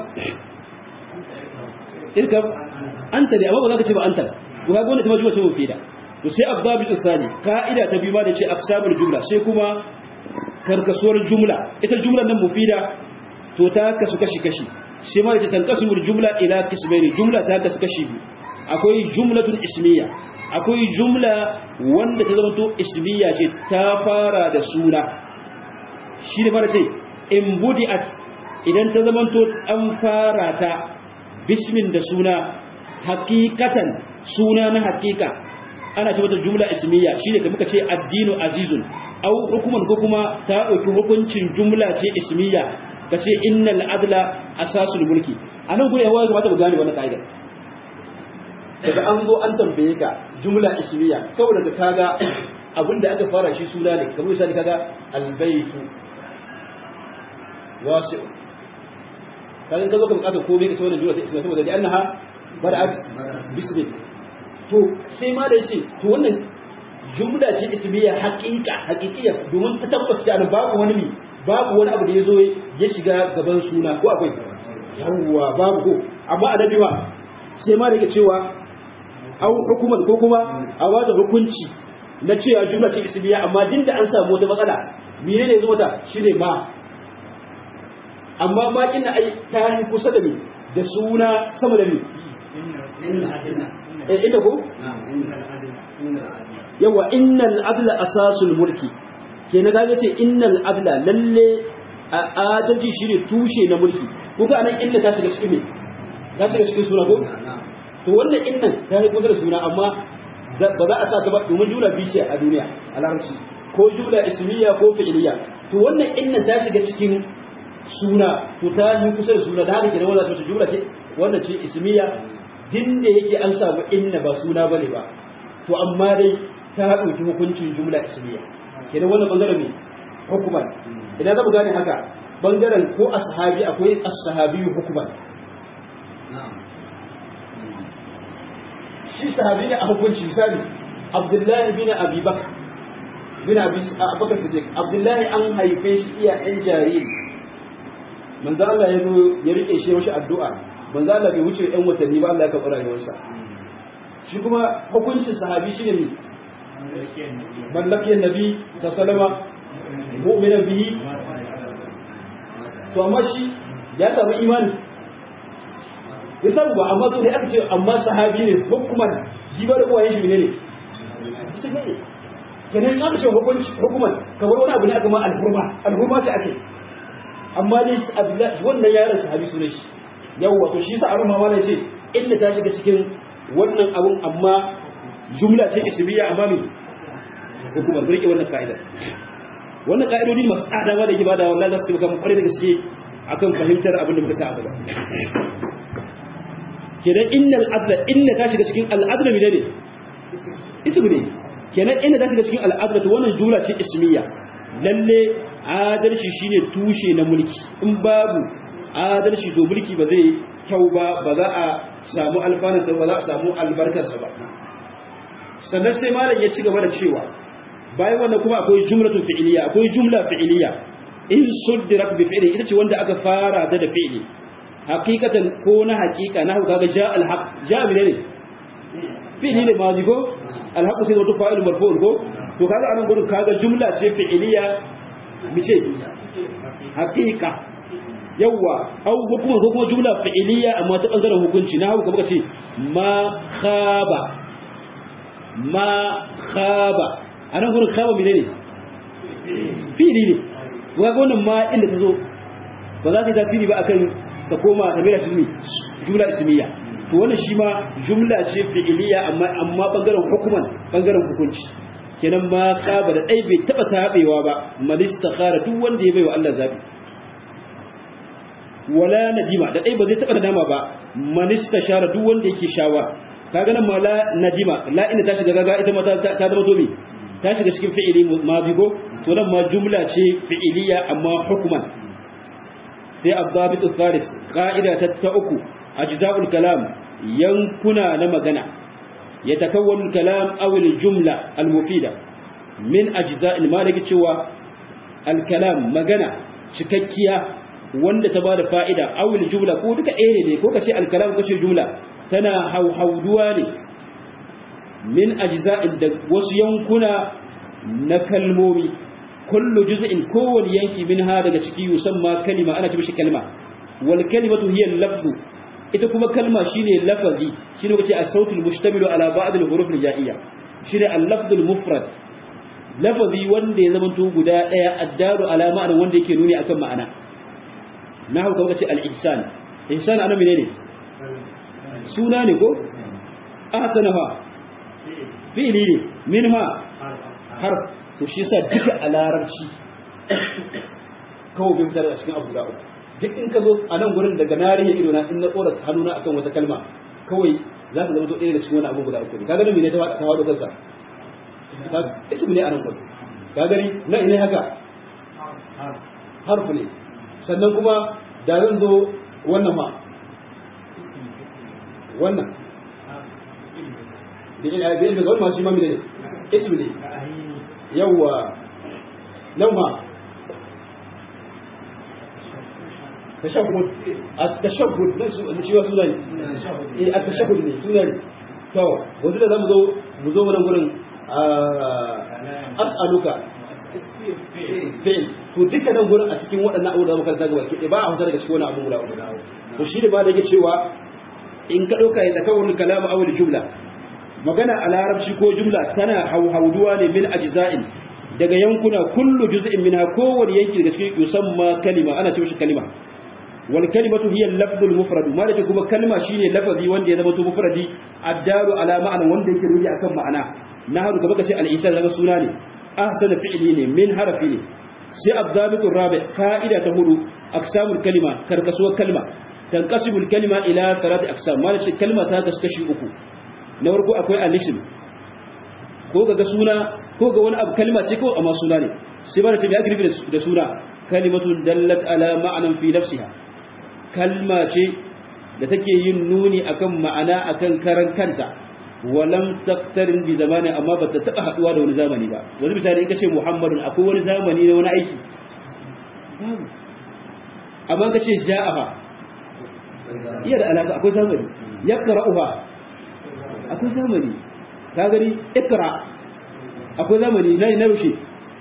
irkab anta ne amma ba za ka ce ba anta to kaga wannan jumla ce mufida to sai abdabi tsani ka'ida ta biyu ma da ce aqsabul jumla sai kuma karkasuwar jumla ita jumlar nan mufida to ta kasu kashi kashi sai ma da tanqasimul jumla ila qismaini jumla ta kasu kashi biyu akwai jumlatun ismiya akwai jumla wanda ta zama to ismiya ce ta fara da suna shi ne fara ce in budi'at idan ta zama to an fara ta bismin da suna hakikatan suna na hakika ana ce mata jumla ismiya shi ne muka ce addinu azizun au hukuman ko kuma ta ɗauki hukuncin jumla ce ismiya ka ce innal adla asasul mulki a nan gudun yawa kamata mu gane wannan ka'idar daga an zo an tambaye ka jumla ismiya kawai daga kaga abinda aka fara shi suna ne kamar misali kaga albaytu wasi'u kaga kazo ka bukata komai ka ce wannan jumla ta ismiya saboda da annaha bada'at bismi to sai ma da yace to wannan jumla ce ismiya haqiqa haqiqiya domin ta tabbata da babu wani mi babu wani abu da yazo ya shiga gaban suna ko akwai yawwa babu ko amma adabi ba sai ma da yake cewa au hukuman ko kuma a wata hukunci na cewa jumla ce ismiya amma din da an samu wata matsala mene ne zuwa ta shine ma amma ma kin ai ta yi kusa da ni da suna sama da ni eh ita ko yawa innal adla asasul mulki kenan ga ce innal adla lalle a adalci shine tushe na mulki kuka anan inda ta shiga cikin me ta shiga cikin suna ko to wannan innan ta yi kusa da suna amma ba za a sa ta ba domin jumla biyu ce a duniya a larabci ko jumla ismiya ko fi'iliya to wannan innan ta shiga cikin suna to ta yi kusa da suna da haka kenan wannan ta jumla ce wannan ce ismiya din da yake an samu inna ba suna bane ba to amma dai ta dauki hukuncin jumla ismiya kenan wannan bangaren ne hukuman idan za mu gane haka bangaren ko ashabi akwai as-sahabi hukuman shi sahabi ne a hukunci misali abdullahi bin abi bakr bin abi bakr siddiq abdullahi an haife shi iya ɗan jariri manzo Allah ya zo ya rike shi mashi addu'a manzo Allah bai wuce ɗan watanni ba Allah ya karɓi rayuwarsa shi kuma hukuncin sahabi shine ne mallakiyan nabi sallama mu'minan bihi to amma shi ya samu imani ya samu ba amma to da aka ce amma sahabi ne hukuman jibar uwayen shi ne ne musulmi ne kenan aka ce hukunci hukuman kamar wani abu ne aka ma alhurma alhurma ce ake amma dai abdullahi wannan yaron sahabi sunan shi yawwa to shi sa aruma ma ne ce illa ta shiga cikin wannan abun amma jumla ce ismiya amma me hukumar rike wannan ka'ida wannan ka'idodi masu tsada ma da ke bada wallahi za su taimaka mu kwarai da gaske akan fahimtar abin da muka sa a gaba kenan innal adla inna ta shiga cikin al'adla mi ne ismu ne kenan inna ta shiga cikin al'adla to wannan jumla ce ismiya lalle adalci shine tushe na mulki in babu adalci to mulki ba zai kyau ba ba za a samu alfanun sa ba za a samu albarkar sa ba sannan sai malam ya ci gaba da cewa bayan wannan kuma akwai jumlatun fi'iliya akwai jumla fi'iliya in suddirat bi fi'li ita ce wanda aka fara da da fi'li hakikatan ko na hakika na kaga ja alhaq ja bi ne fi'li ne mazi ko alhaq sai wato fa'il marfu' ko to kaga anan gurin kaga jumla ce fi'iliya mice hakika yawa au hukuma ko kuma jumla fi'iliya amma ta bangaren hukunci na hauka muka ce ma khaba ma khaba anan gurin khaba menene fi'li ne kaga wannan ma inda ta zo ba za ta yi tasiri ba akan ta koma ta mera ismi jumla ismiya to wannan shi ma jumla ce fi'iliya amma amma bangaren hukuman bangaren hukunci kenan ma kaba da dai bai taba tabewa ba man istakhara duk wanda ya baiwa Allah zabi wala nadima da dai ba zai taba nadama ba man istashara duk wanda yake shawara kaga nan ma la nadima la ina ta shiga gaga ita ma ta ta zama to me ta shiga cikin fi'ili madi ko to nan ma jumla ce fi'iliya amma hukuman sai abdabit tsaris ka'ida ta ta uku ajza'ul kalam yankuna na magana yatakawwanu kalam aw al-jumla al-mufida min ajza'il maliki cewa al-kalam magana cikakkiya wanda ta bada fa'ida awil jumla ko duka ɗaya ne ko kace al-kalam kace jumla tana hauhauduwa ne min ajza'in da wasu yankuna na kalmomi kullu juz'in kowani yanki minha daga ciki yusamma kalima ana ce mishi kalma wal kalimatu hiya al-lafzu ita kuma kalma shine lafazi shine kace as-sautu al-mushtamilu ala ba'd al-huruf al-ja'iyya shine al-lafzu al-mufrad lafazi wanda ya zamanto guda daya addaru ala ma'ana wanda yake nuni akan ma'ana nahu kuma kace al-ihsan ihsan ana menene suna ne ko ahsana fa fi'li ne minha harf to shi yasa duka a larabci kawai bin fitar da cikin abu da uku duk in ka zo a nan gurin daga narihin ido na in na tsora hannuna akan wata kalma kawai za ka zama to ɗaya da cikin wani abu guda uku ne ka gani mene ta wado kansa ismu ne a nan gurin ka gani na ina haka harfu ne sannan kuma da zan zo wannan ma wannan da ina da ina ga wani masu mamile ne ismu ne yawwa nan ma tashahhud at-tashahhud ne shi wa sunan eh at-tashahhud ne sunan to wanzu da zamu zo mu zo wannan gurin as'aluka fi'l to duka nan gurin a cikin waɗannan abubuwa da muka karanta gaba ke ba a huta daga cikin wannan abu guda to shi da ba da yake cewa in ka dauka ya takawul kalamu aw jumla magana a larabci ko jumla tana hauhauduwa ne min ajza'in daga yankuna kullu juz'in minha kowani yanki daga cikin yusamma kalima ana ce shi kalima wal kalimatu hiya al-lafdhu al-mufrad ma da kuma kalma shine lafazi wanda ya zama to mufradi addaru ala ma'ana wanda yake rubi akan ma'ana na haru gaba kace al-insan daga suna ne ahsana fi'li ne min harafi ne sai ad-dabit ar-rabi qa'ida ta hudu aqsamul kalima karkasuwar kalma tanqasimul kalima ila thalath aqsam ma da kalma ta kaskashi uku na farko akwai al-ism ko ga suna ko ga wani abu kalma ce ko amma suna ne sai ba da ce mai ake nufi da suna kalimatun dallat ala ma'anan fi nafsiha kalma ce da take yin nuni akan ma'ana akan karan kanta walam taktarin bi zamani amma ba ta taba haduwa da wani zamani ba wani misali in ka ce muhammadun akwai wani zamani na wani aiki amma ka ce ja'aha iya da alaka akwai zamani yaqra'uha akwai zamani ka gani ikra akwai zamani na na rushe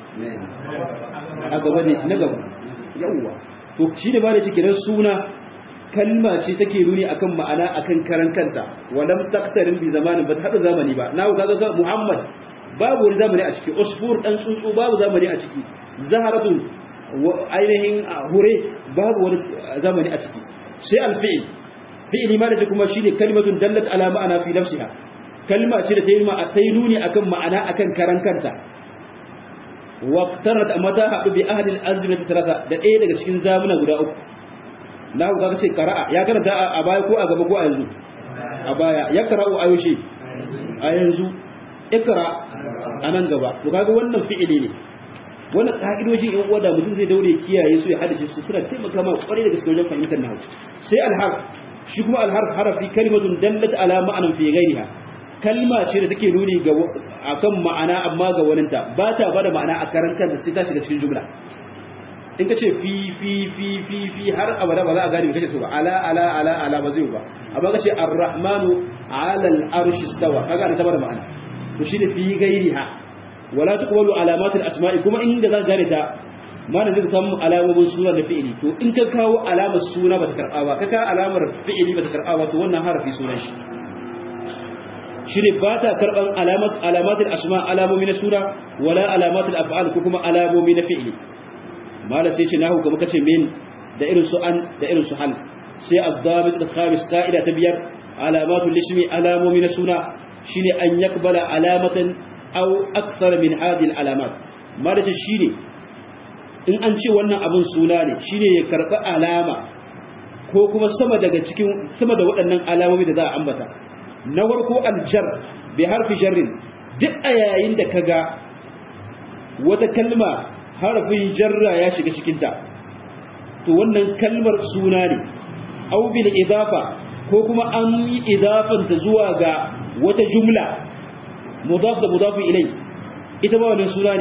a gaba ne na gaba yawwa to shi da ba da cikin suna kalma ce take nuni akan ma'ana akan karan kanta walam taqtarin bi zamanin ba ta hada zamani ba na ga ga Muhammad babu wani zamani a ciki usfur dan tsuntsu babu zamani a ciki zaharatun ainihin hure babu wani zamani a ciki sai alfi'il fi'ili ma da kuma shine kalimatun dallat ala ma'ana fi nafsiha kalma ce da ta yi ta yi nuni akan ma'ana akan karan kanta waqtarat amma ta haɗu bi ahli al-azmati talata da ɗaya daga cikin zamuna guda uku na ku kaga ce qara'a ya karanta a baya ko a gaba ko a yanzu a baya ya qara'u a yaushe a yanzu ikra a nan gaba to kaga wannan fi'ili ne wannan ka'idojin yan uwa da mutum zai daure kiyaye su ya hadace su suna taimaka ma kwarai da gaske wajen fahimtar nahwu sai al-harf shi kuma al-harf harafi kalimatun dallat ala ma'anan fi ghairiha kalma ce da take nuni ga akan ma'ana amma ga waninta ba ta bada ma'ana a karan kanta sai ta shiga cikin jumla in ka ce fi fi fi fi fi har abada ba za a gane me kace so ba ala ala ala ala ba zai ba amma ka ce ar-rahmanu ala al-arshi istawa kaga ta bada ma'ana to shine fi ghairiha wala tuqbalu alamat al-asma'i kuma inda za ka gane ta mana zai samu alamomin suna da fi'ili to in ka kawo alamar suna ba ta karba ba ka kawo alamar fi'ili ba ta karba ba to wannan harafi sunan shi shine ba ta karban alamat alamatul asma alamomi na sura wala alamatul af'al ko kuma alamomi na fi'li mala sai ce nahu kuma kace min da irin su an da irin su hal sai ad-dabit al-khamis qa'ida ta biyar alamatul ismi alamomi na suna shine an yakbala alamatan aw akthar min hadhihi al-alamat mala ce shine in an ce wannan abun suna ne shine ya karba alama ko kuma sama daga cikin sama da waɗannan alamomi da za a ambata na warko aljar bi harfi jarrin duk a yayin da kaga wata kalma harfin jarra ya shiga cikinta to wannan kalmar suna ne aw bil idafa ko kuma an yi idafanta zuwa ga wata jumla mudaf da mudaf ilai ita ba wannan suna ne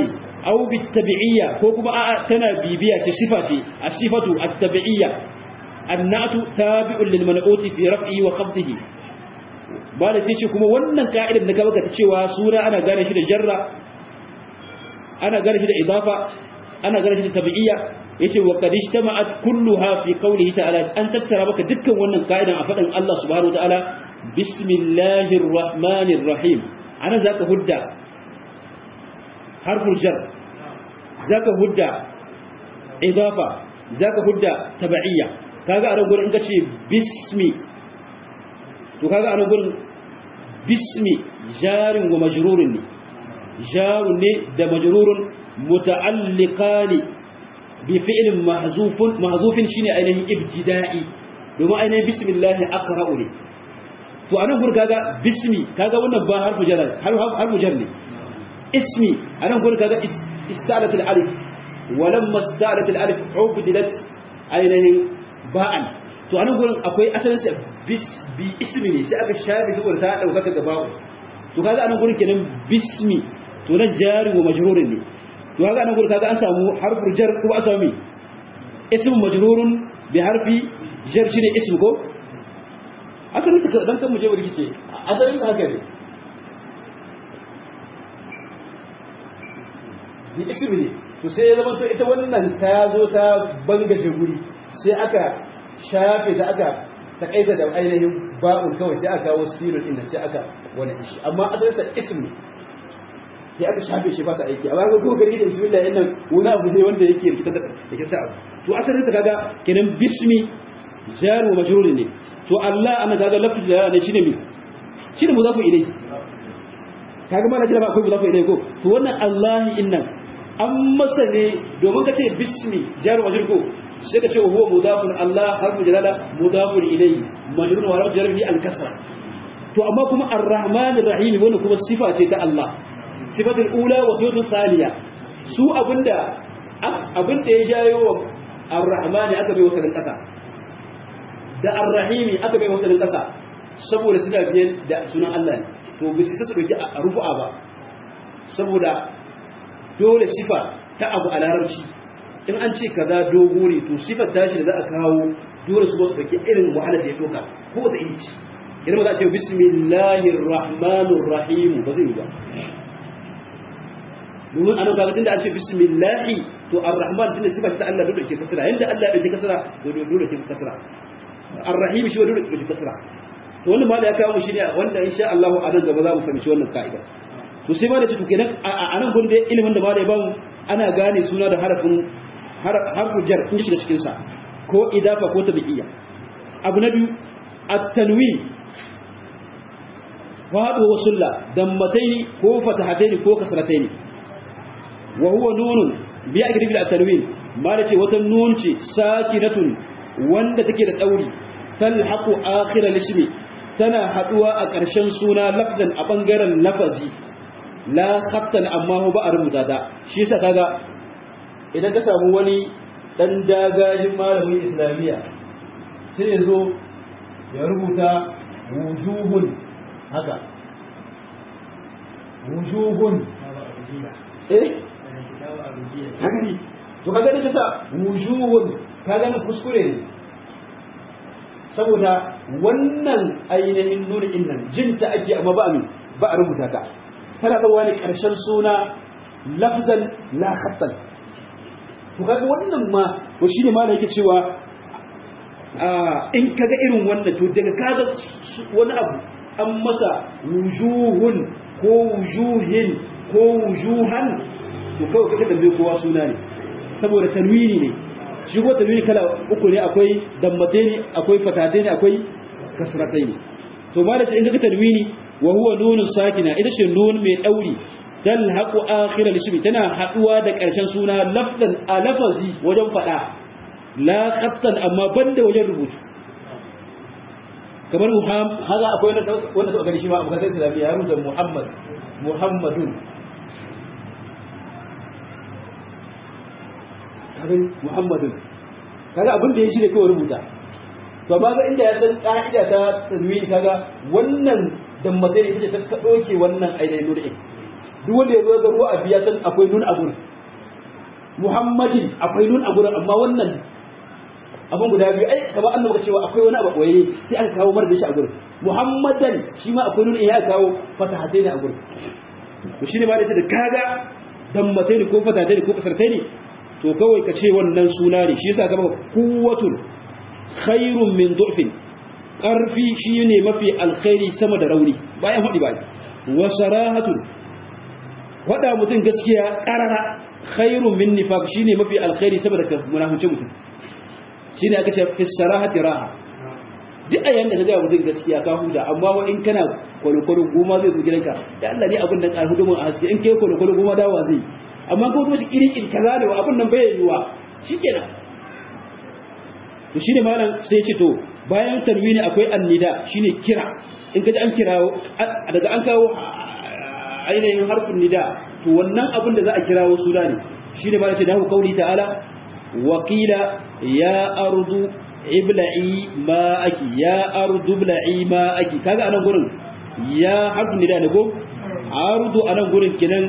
aw bitabi'iyya ko kuma a'a tana bibiya ce sifa ce as-sifatu at-tabi'iyya annatu tabi'un lil man'uti fi raf'ihi wa khafdihi ba da sai ce kuma wannan ka'idar da gaba ta cewa suna ana gane shi da jarra ana gane shi da idafa ana gane shi da tabi'iyya yace wa qad ijtama'at kulluha fi qawlihi ta'ala an tattara maka dukkan wannan ka'idan a fadin Allah subhanahu wa ta'ala bismillahir rahmanir rahim ana zaka hudda harful jar zaka hudda idafa zaka hudda tabi'iyya kaga anan gurin in kace bismi to kaga anan gurin bismi jarin wa majrurun ne jarun ne da majrurun muta'alliqani bi fi'lin mahzufun mahzufin shine ainihin ibtida'i domin ainihin bismillah aqra'u ne to anan gurin kaga bismi kaga wannan ba harfu jar harfu jar ne اسمي انا اقول كذا استعلت الالف ولما استعلت الالف عبدلت ainihin ba'an to anan gurin akwai asalin sa bis bi ismi ne sai aka shafe saboda ta dauka ga ba'u to kaga anan gurin kenan bismi to nan jari wa majrurun ne to kaga anan gurin kaga an samu harfur jar ko an samu ism majrurun bi harfi jar shine ism ko asalin sa dan kan mu je burgice asalin sa haka ne bi ismi ne to sai ya zama to ita wannan ta zo ta bangaje guri sai aka shafe ta aka takaita da ainihin ba'un kawai sai aka kawo sirrin inda sai aka wani shi amma asalin sa ismi ya aka shafe shi ba sa aiki amma ga gogari da bismillah din nan wani abu ne wanda yake rikita da yake sa abu to asalin sa kaga kenan bismi jar wa majrur ne to Allah ana kaga lafzi da ne shine mi shine muzafu ilai kaga mana jira ba akwai muzafu ilai ko to wannan Allah innan an masa ne domin ka ce bismi jar wa majrur ko sai ka ce huwa mudafun Allah harfu jalala mudafun ilayhi majrur wa rafu jarhi al kasra to amma kuma ar-rahman ar-rahim wannan kuma sifa ce ta Allah sifatul ula wa sifatul thaniya su abinda abinda ya jayo wa ar-rahman aka bai wasalin kasa da ar-rahim aka bai wasalin kasa saboda suna biyan da sunan Allah ne to bisa su dauki a rufu'a ba saboda dole sifa ta abu a larabci in an ce kaza dogo ne to sifar tashi da za a kawo dole su ba su dauki irin wahalar da ya doka ko wata inci idan ba za a ce bismillahir rahmanir rahim ba zai yi ba domin anan kaga tunda an ce bismillahi to ar-rahman tunda sifar ta Allah dole ke kasra yanda Allah ya dauki kasra to dole ke kasra ar-rahim shi dole ke kasra to wannan ma da ya kawo shi ne wanda insha Allah a nan gaba za mu fahimci wannan ka'ida to sai ma da cikin kenan a nan gurin da ilimin da ma da ya bamu ana gane suna da harafin harfu jar in shiga cikin sa ko idafa ko tabi'iyya abu na biyu at-tanwin wa hadu wa sulla dammataini ko fatahataini ko kasrataini wa huwa nunun bi akribi at-tanwin ma da ce wata nun ce sakinatun wanda take da dauri talhaqu akhir al-ismi tana haduwa a ƙarshen suna lafzan a bangaren lafazi la khattan amma ba a rubuta ta shi yasa kaga idan ka samu wani dan dagajin malamin islamiyya sai ya zo ya rubuta wujuhun haka wujuhun eh haka ne to kaga da kasa wujuhun kaga na kuskure ne saboda wannan ainihin nuna innan jinta ake amma ba amin ba a rubuta ta tana da wani ƙarshen suna lafzan la khattan to kaga wannan ma to shine ma da yake cewa in kaga irin wannan to daga kaga wani abu an masa wujuhun ko wujuhin ko wujuhan to kawai kaga da zai kowa suna ne saboda tanwini ne shi ko tanwini kala uku ne akwai dammate ne akwai fatate ne akwai kasratai ne to ma da shi in kaga tanwini wa huwa nunun sakina ita ce nun mai dauri talhaqu akhir al-ismi tana haduwa da karshen suna lafzan a lafazi wajen fada la qattan amma banda wajen rubutu kamar muhammad haza akwai wanda wanda to gani shi ma abuka sai islami ya rubuta muhammad muhammadun kabin muhammadun kaga abin da ya shi ne kawai rubuta to amma ga inda ya san ka'ida ta tanwini kaga wannan dammatai ne ce ta ɗauke wannan ainihin nuna duk wanda ya zo ga ruwa a biya san akwai nun a gurin muhammadin akwai nun a gurin amma wannan abin guda biyu ai kamar annabi ka cewa akwai wani abu koyi sai aka kawo mar da shi a gurin muhammadan shi ma akwai nun in ya kawo fatahatai ne a gurin to shine ma da shi da kaga dammatai ne ko fatahatai ne ko kasartai ne to kawai ka ce wannan suna ne shi yasa gaba kuwatun khairun min du'fin ƙarfi shi ne mafi alkhairi sama da rauni bayan haɗi ba wa sarahatun faɗa mutum gaskiya ƙarara khairun min nifaq shi ne mafi alkhairi sama da munafunci mutum shi ne aka ce fi sarahati raha duk a yanda ka gaya mutum gaskiya ka huta amma wa in kana kwalokwalo goma zai zo gidanka da Allah ne abin da ƙarfi domin a haske in kai kwalokwalo goma dawa zai amma ko kuma shi irin in kaza da abin nan bai yiwa shikenan to shine malam sai ce to bayan tanwini akwai annida shine kira in kaji an kirawo daga an kawo ainihin harfin nida to wannan abin da za a kirawo suna ne shine malam ce da hu kauli ta'ala wa qila ya ardu ibla'i ma'aki ya ardu ibla'i ma'aki kaga anan gurin ya harfin nida ne ko ardu anan gurin kinan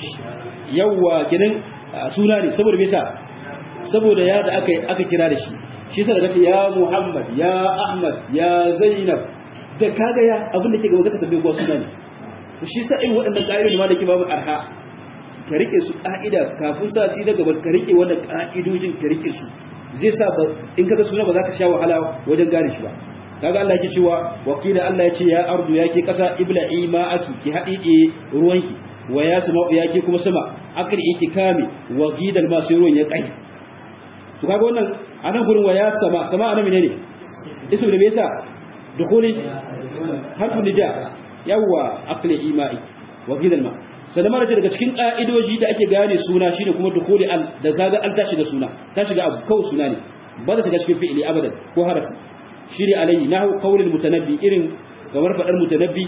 yawa kinan suna ne saboda me yasa saboda ya da aka aka kira da shi shi sa daga ce ya Muhammad ya Ahmad ya Zainab da kaga ya abin da ke gaba ka tambaye ko suna ne shi sa in waɗannan ƙa'idodi ma da ke babu arha ka rike su ƙa'ida kafin sati da gaba ka rike wannan ƙa'idojin ka rike su zai sa ba in kaga suna ba za ka sha wahala wajen gane shi ba kaga Allah yake cewa wakila Allah ya ce ya ardu yake ƙasa ibla'i ma aki ki haɗiɗe ruwanki wa ya sama yake kuma sama akri yake kame wa gidal ma sai ruwan ya kai to kaga wannan anan gurin wa ya sama sama anan menene ismu da me yasa dukuli harfu nida yawa aqli imai wa gidal ma sannan ce daga cikin ka'idoji da ake gane suna shine kuma dukuli al da kaga al ta shiga suna ta shiga abu kawai suna ne ba ta shiga cikin fi'ili abadan ko harafi shine alayhi nahu qawlul mutanabbi irin kamar fadar mutanabbi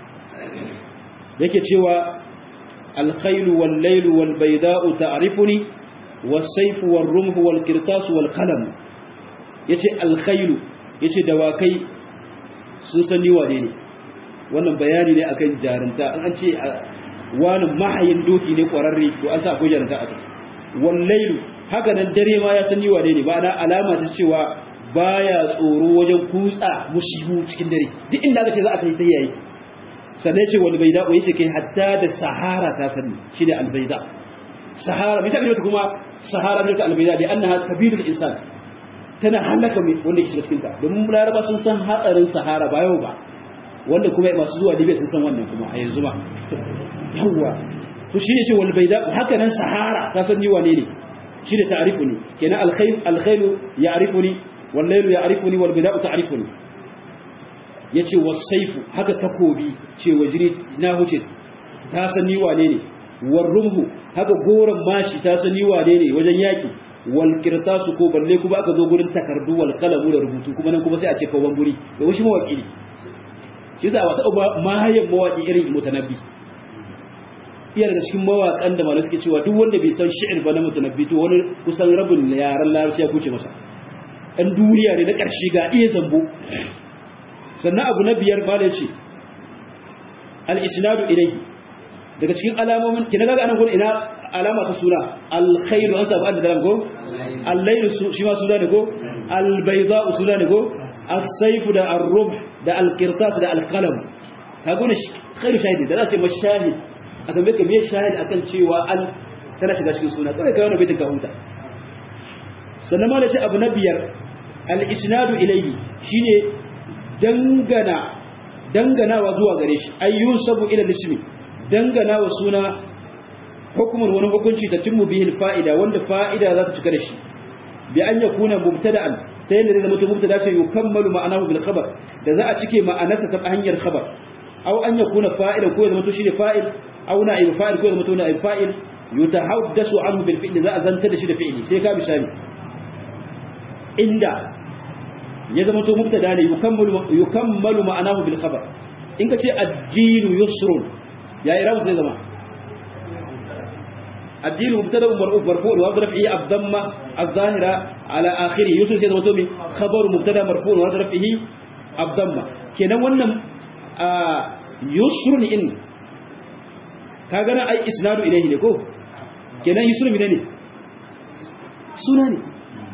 yake cewa الخيل والليل والبيداء تعرفني والسيف والرمح والقرطاس والقلم yace alkhailu yace dawakai sun sani wane ne wannan bayani ne akan jarunta an ce wani mahayin doki ne kwararre to an sa akwai jarunta a kai wallailu haka nan dare ma ya sani wane ne ba na alama ta cewa baya tsoro wajen kutsa mushibu cikin dare duk inda aka ce za a kai ta yayi sannan ce wani baida ko yace kai hatta da sahara ta sani shine albaida sahara bisa ga kuma sahara ne ta albaida da annaha kabirul insan tana halaka mai wanda ke shiga cikin ta domin laraba sun san hatsarin sahara ba yau ba wanda kuma masu zuwa libya sun san wannan kuma a yanzu ba yawa to shine ce wal baida haka nan sahara ta san ni wane ne shine ta'rifu ne kenan alkhayl alkhayl ya'rifuni wal layl ya'rifuni wal baida ta'rifuni ya ce wasaifu haka takobi ce wajiri na huce ta sani wane ne warrumhu haka goron mashi ta sani wane ne wajen yaki wal kirtasu ko balle kuma aka zo gurin takardu wal kalamu da rubutu kuma nan kuma sai a ce kawan guri da wasu mawaki ne shi yasa wata uba mahayan mawaki irin mutanabbi iya daga cikin mawakan da malamai suke cewa duk wanda bai san shi'ir ba na mutanabbi to wani kusan rabin yaran larabci ya kuce masa ɗan duniya ne na ƙarshe ga iya zambo sannan abu na biyar ba da ce al'isnadu ilai daga cikin alamomin kina gaga anan gudu ina alama ta suna alkhairu an sabu an da dalam ko allairu shi ma suna ne ko albaiza suna ne ko asaifu da arrub da alkirtas da alkalam ta gune khairu shahidi da za su yi mashahid a tambaye ka me shahid akan cewa al tana shiga cikin suna kawai kawai na baitin ka huta sannan ma da shi abu na biyar al-isnadu ilayhi shine dangana danganawa zuwa gare shi ayyun sabu ila ismi danganawa suna hukumun wani hukunci da timmu bihi fa'ida wanda fa'ida za ta cika da shi bi an yakuna mubtada'an ta yadda zai zama mubtada ce yukammalu ma'anahu bil khabar da za a cike ma'anarsa ta hanyar khabar aw an yakuna fa'ila ko zama to shine fa'il aw na'ib fa'il ko zama to na'ib fa'il yutahaddasu anhu bil fi'li za a zanta da shi da fi'li sai ka misali inda ya zama to mubtada ne yukammalu yukammalu ma'anahu bil khabar in ka ce ad-dinu yusrun ya irabu sai zama ad-dinu mubtada marfu marfu wa raf'i ad-damma adh-dhahira ala akhirih yusrun sai zama to mi khabaru mubtada marfu wa raf'ihi ad-damma kenan wannan yusrun in ka gana ai isnadu ilayhi ne ko kenan yusrun ne suna ne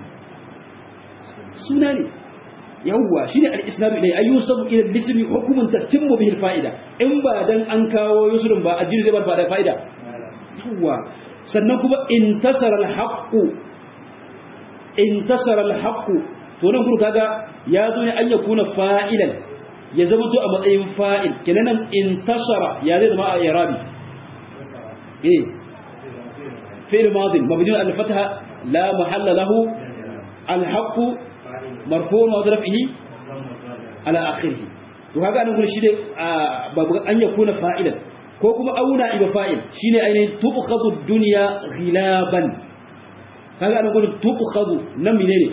suna ne yawwa shi ne al'islamu ilai ayyu sabu ila lismi hukumun tattimmu bihi fa'ida in ba dan an kawo yusrun ba addini zai ba da fa'ida yawwa sannan kuma intasara al-haqqu intasara al-haqqu to nan kuma kaga ya zo ne an yakuna fa'ilan ya zama to a matsayin fa'il kenan nan intasara ya zai zama a irabi eh fi'l madin mabni al-fatha la mahalla lahu al-haqqu marfu wa rafihi ala akhirih to kaga nan gurin shi ne babu an yakuna fa'ilan ko kuma auna iba fa'il shine ainihin tuqkhadu dunya ghilaban kaga nan gurin tuqkhadu nan menene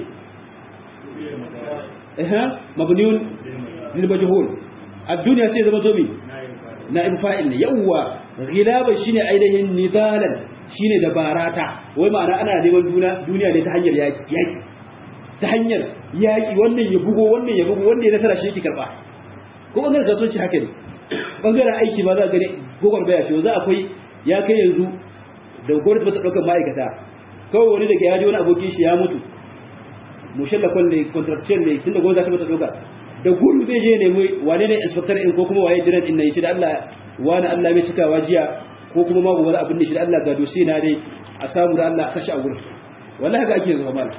eh mabniun lil majhul ad-dunya sai zama tobi na'ib fa'il ne yawa ghilaban shine ainihin nidalan shine dabarata wai ma'ana ana neman duniya ne ta hanyar yaki yaki ta hanyar yaƙi wannan ya bugo wannan ya bugo wanda ya nasara shi yake karɓa ko ɓangaren kasuwanci haka ne ɓangaren aiki ba za a gani gogon baya ce za akwai ya kai yanzu da gwamnati ba ta ɗaukar ma'aikata kawai wani daga ya ji wani abokin shi ya mutu mushalla kwan ne contractual ne tunda gwamnati ta ɗauka da gudu zai je nemi wane ne inspector in ko kuma waye diran in nan shi da Allah wani Allah mai cikawa jiya ko kuma ma gobe abin da shi da Allah ga dosi na dai a samu da Allah a sashi a gurin wallahi haka ake zuwa mal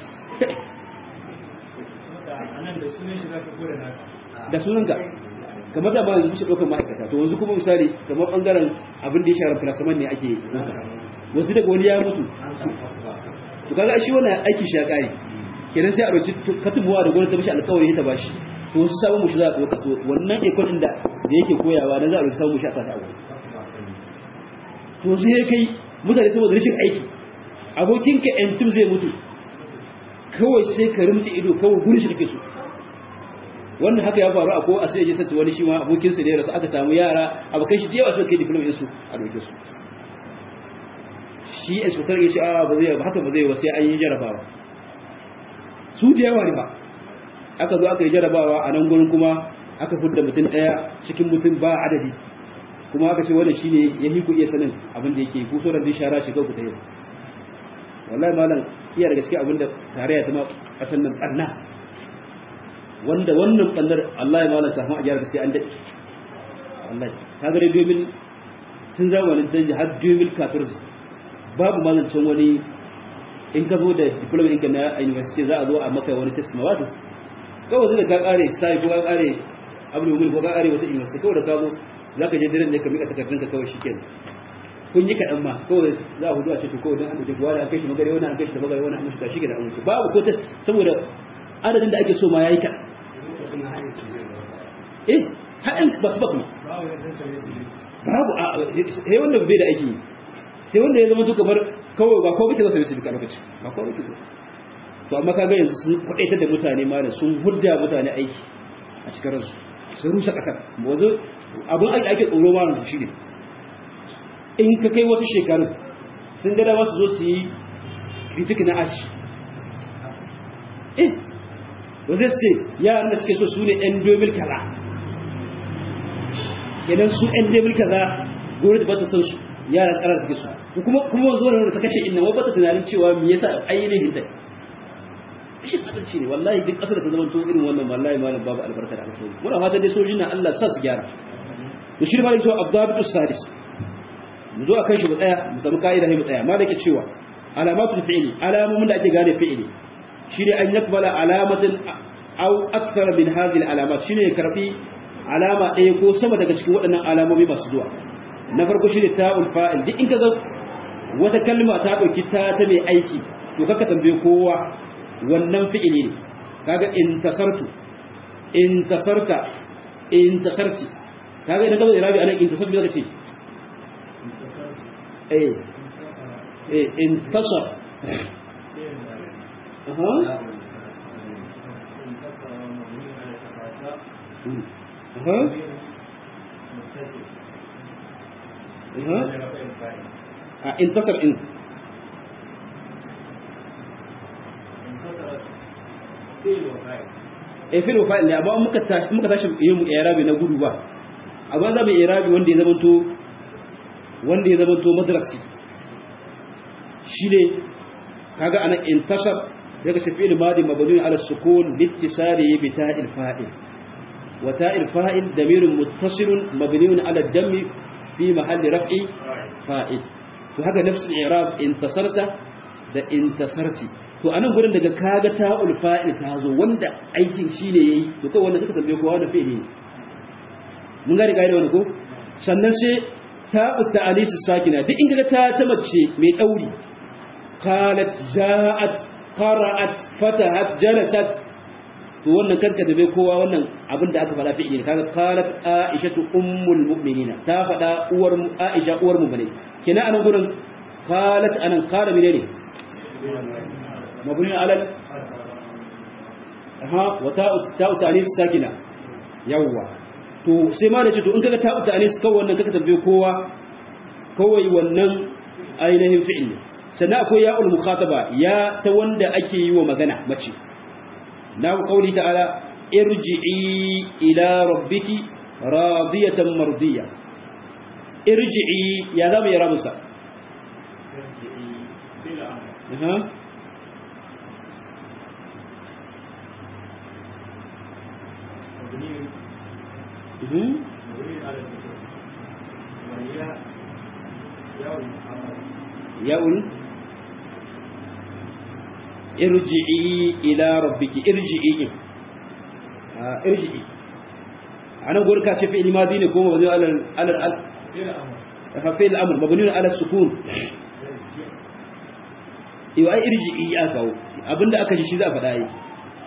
da sunanka kamar da ba yanzu bisa ɗaukar ma'aikata to yanzu kuma misali kamar ɓangaren abin da ya shara filasaman ne ake ɗauka wasu daga wani ya mutu to kaga shi wannan aiki shi ya ƙare kenan sai a roci katumuwa da gwamnati ta mishi alƙawari ta bashi to wasu sabon mushi za a ɗauka to wannan ikon inda da yake koyawa na za a roci sabon mushi a sata a wuri to sai ya kai mutane saboda rashin aiki abokinka yantim zai mutu kawai sai ka rimtsi ido kawai gurin shi kake so wannan haka ya faru a ko a sai ya sace wani shi ma abokin sa da ya rasu aka samu yara abokan shi da yawa suka kai diploma din su a doke su shi inspector ya ce a ba zai ba haka ba zai ba sai an yi jarabawa su da yawa ne ba aka zo aka yi jarabawa a nan gurin kuma aka fudda mutum daya cikin mutum ba adadi kuma aka ce wannan shine ya hiku iya sanin abin da yake ku sauran din shara shiga ku ta yau wallahi malam iya da gaske abin da tarayya ta ma kasan nan barna wanda wannan ɓannar Allah ya malanta kuma a gyara sai an daɗe wallahi ta gare domin tun zamanin danji har domin kafir babu malancin wani in ka zo da diploma ɗinka na university za a zo a maka wani test mawatis kawai zai da ka ƙare sai ko ka ƙare abu da ko ka ƙare wata university kawai da ka zo za ka je diren ne ka miƙa takardunka kawai shi kenan kun yi kaɗan ma kawai za a hudu a ce to kawai don an ɗauke wani an kai shi magare wani an kai shi da magare wani an mushi shi ke da an mushi babu ko test saboda adadin da ake so ma ya yi kaɗan eh haɗin ba su ba kuma babu a sai wanda bai da aiki sai wanda ya zama duka bar kawai ba kawai kake zasa su bika lokaci ba kawai kake to amma kaga yanzu sun kwadaitar da mutane ma da sun hudda mutane aiki a cikin ransu sun rusa kasar wanzu abin aiki ake tsoro ma shi ne in ka kai wasu shekaru sun gada wasu zo su yi kritik na aji eh ba zai ce yaran da suke so su ne 'yan domin kaza idan su 'yan domin kaza gore da ba ta san su yaran karar suke so kuma kuma zo da ta kashe inna wata tunanin cewa me yasa ainihin ta shi adalci ne wallahi duk kasar da ta zama to irin wannan wallahi malam babu albarka da alkhairi muna fatan dai sojin nan Allah sa su gyara to shi ma yake abdabitu sadis mu zo akan shi mu tsaya mu samu kaida mu tsaya malaka cewa alamatul fi'li alamomin da ake gane fi'li shine an yakbala alamatin aw akthar min hadhihi alamat shine karbi alama ɗaya ko sama daga cikin waɗannan alamomi masu zuwa na farko shine ta'ul fa'il duk in kaga wata kalma ta dauki ta ta mai aiki to kaka tambaye kowa wannan fi'ili ne kaga intasartu intasarta intasarti kaga idan kaga irabi anan intasartu zaka ce eh eh intasar aha aha aha intasar in e fil fa'il ne amma muka tashi muka tashi yin irabi na gudu ba amma za mu irabi wanda ya zamanto wanda ya zamanto madrasi shine kaga ana intasar daga ce fi'il madi mabni ala sukun littisali bi ta'il fa'il wa ta'il fa'il damirun muttasilun mabniun ala dammi fi mahalli raf'i fa'il to haka nafsul i'rab intasarta da intasarti to anan gurin daga kaga ta'ul fa'il ta zo wanda aikin shine yayi to kai wanda suka tambaye kowa da fi'ili mun ga riga da wani ko sannan sai ta'u ta'alis sakina duk inda ta ta mace mai dauri qalat ja'at qara'at fatahat jalasat to wannan karka da bai kowa wannan abin da aka faɗa fi'ili kaga qalat aishatu ummul mu'minina ta faɗa uwar aisha uwar mu'mini kina anan gurin qalat anan qala menene mabni ala ha wa ta'u ta'u ta'anis sakina yawwa to sai ma da ce to in kaga ta'u ta'anis kawai wannan kaka tambaye kowa kawai wannan ainihin fi'il sannan akwai ya'ul mukhataba ya ta wanda ake yi wa magana mace na kauli ta'ala irji'i ila rabbiki radiyatan mardiya irji'i ya zama ya ramusa aha Mhm. ya'ul irji'i ila rabbiki irji'i ah irji'i ana gurin ka ce fi'il madi ne ko mabni ala ala ala fi'il amr mabni ala sukun yau ai irji'i ya kawo abinda aka ji shi za a faɗa yi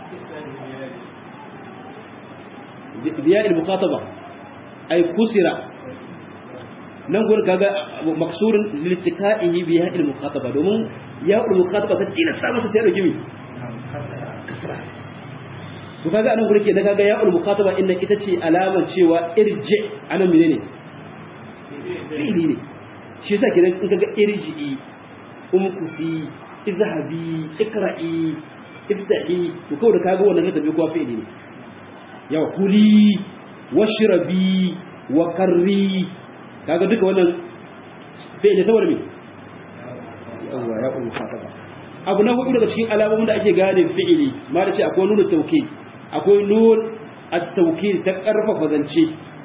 biya il-mukhataba ay kusira nan gurin kaga maksurun liltiqa'ihi biya il-mukhataba domin ya il-mukhataba ta tina sa masa sai da gimi kasra to kaga anan gurin ke da kaga ya il-mukhataba inda ita ce alamar cewa irji anan menene fi'ili ne shi yasa kenan in kaga irji'i umkusi izhabi ikra'i ibda'i to kawai da kaga wannan da bai kuwa fi'ili ne yawa kuli washrabi wa karri kaga duka wannan fi'ili saboda me yawa ya kullu fataba abu na hudu daga cikin alamomin da ake gane fi'ili ma da ce akwai nunu tawkid akwai nun at-tawkid ta karfafa zance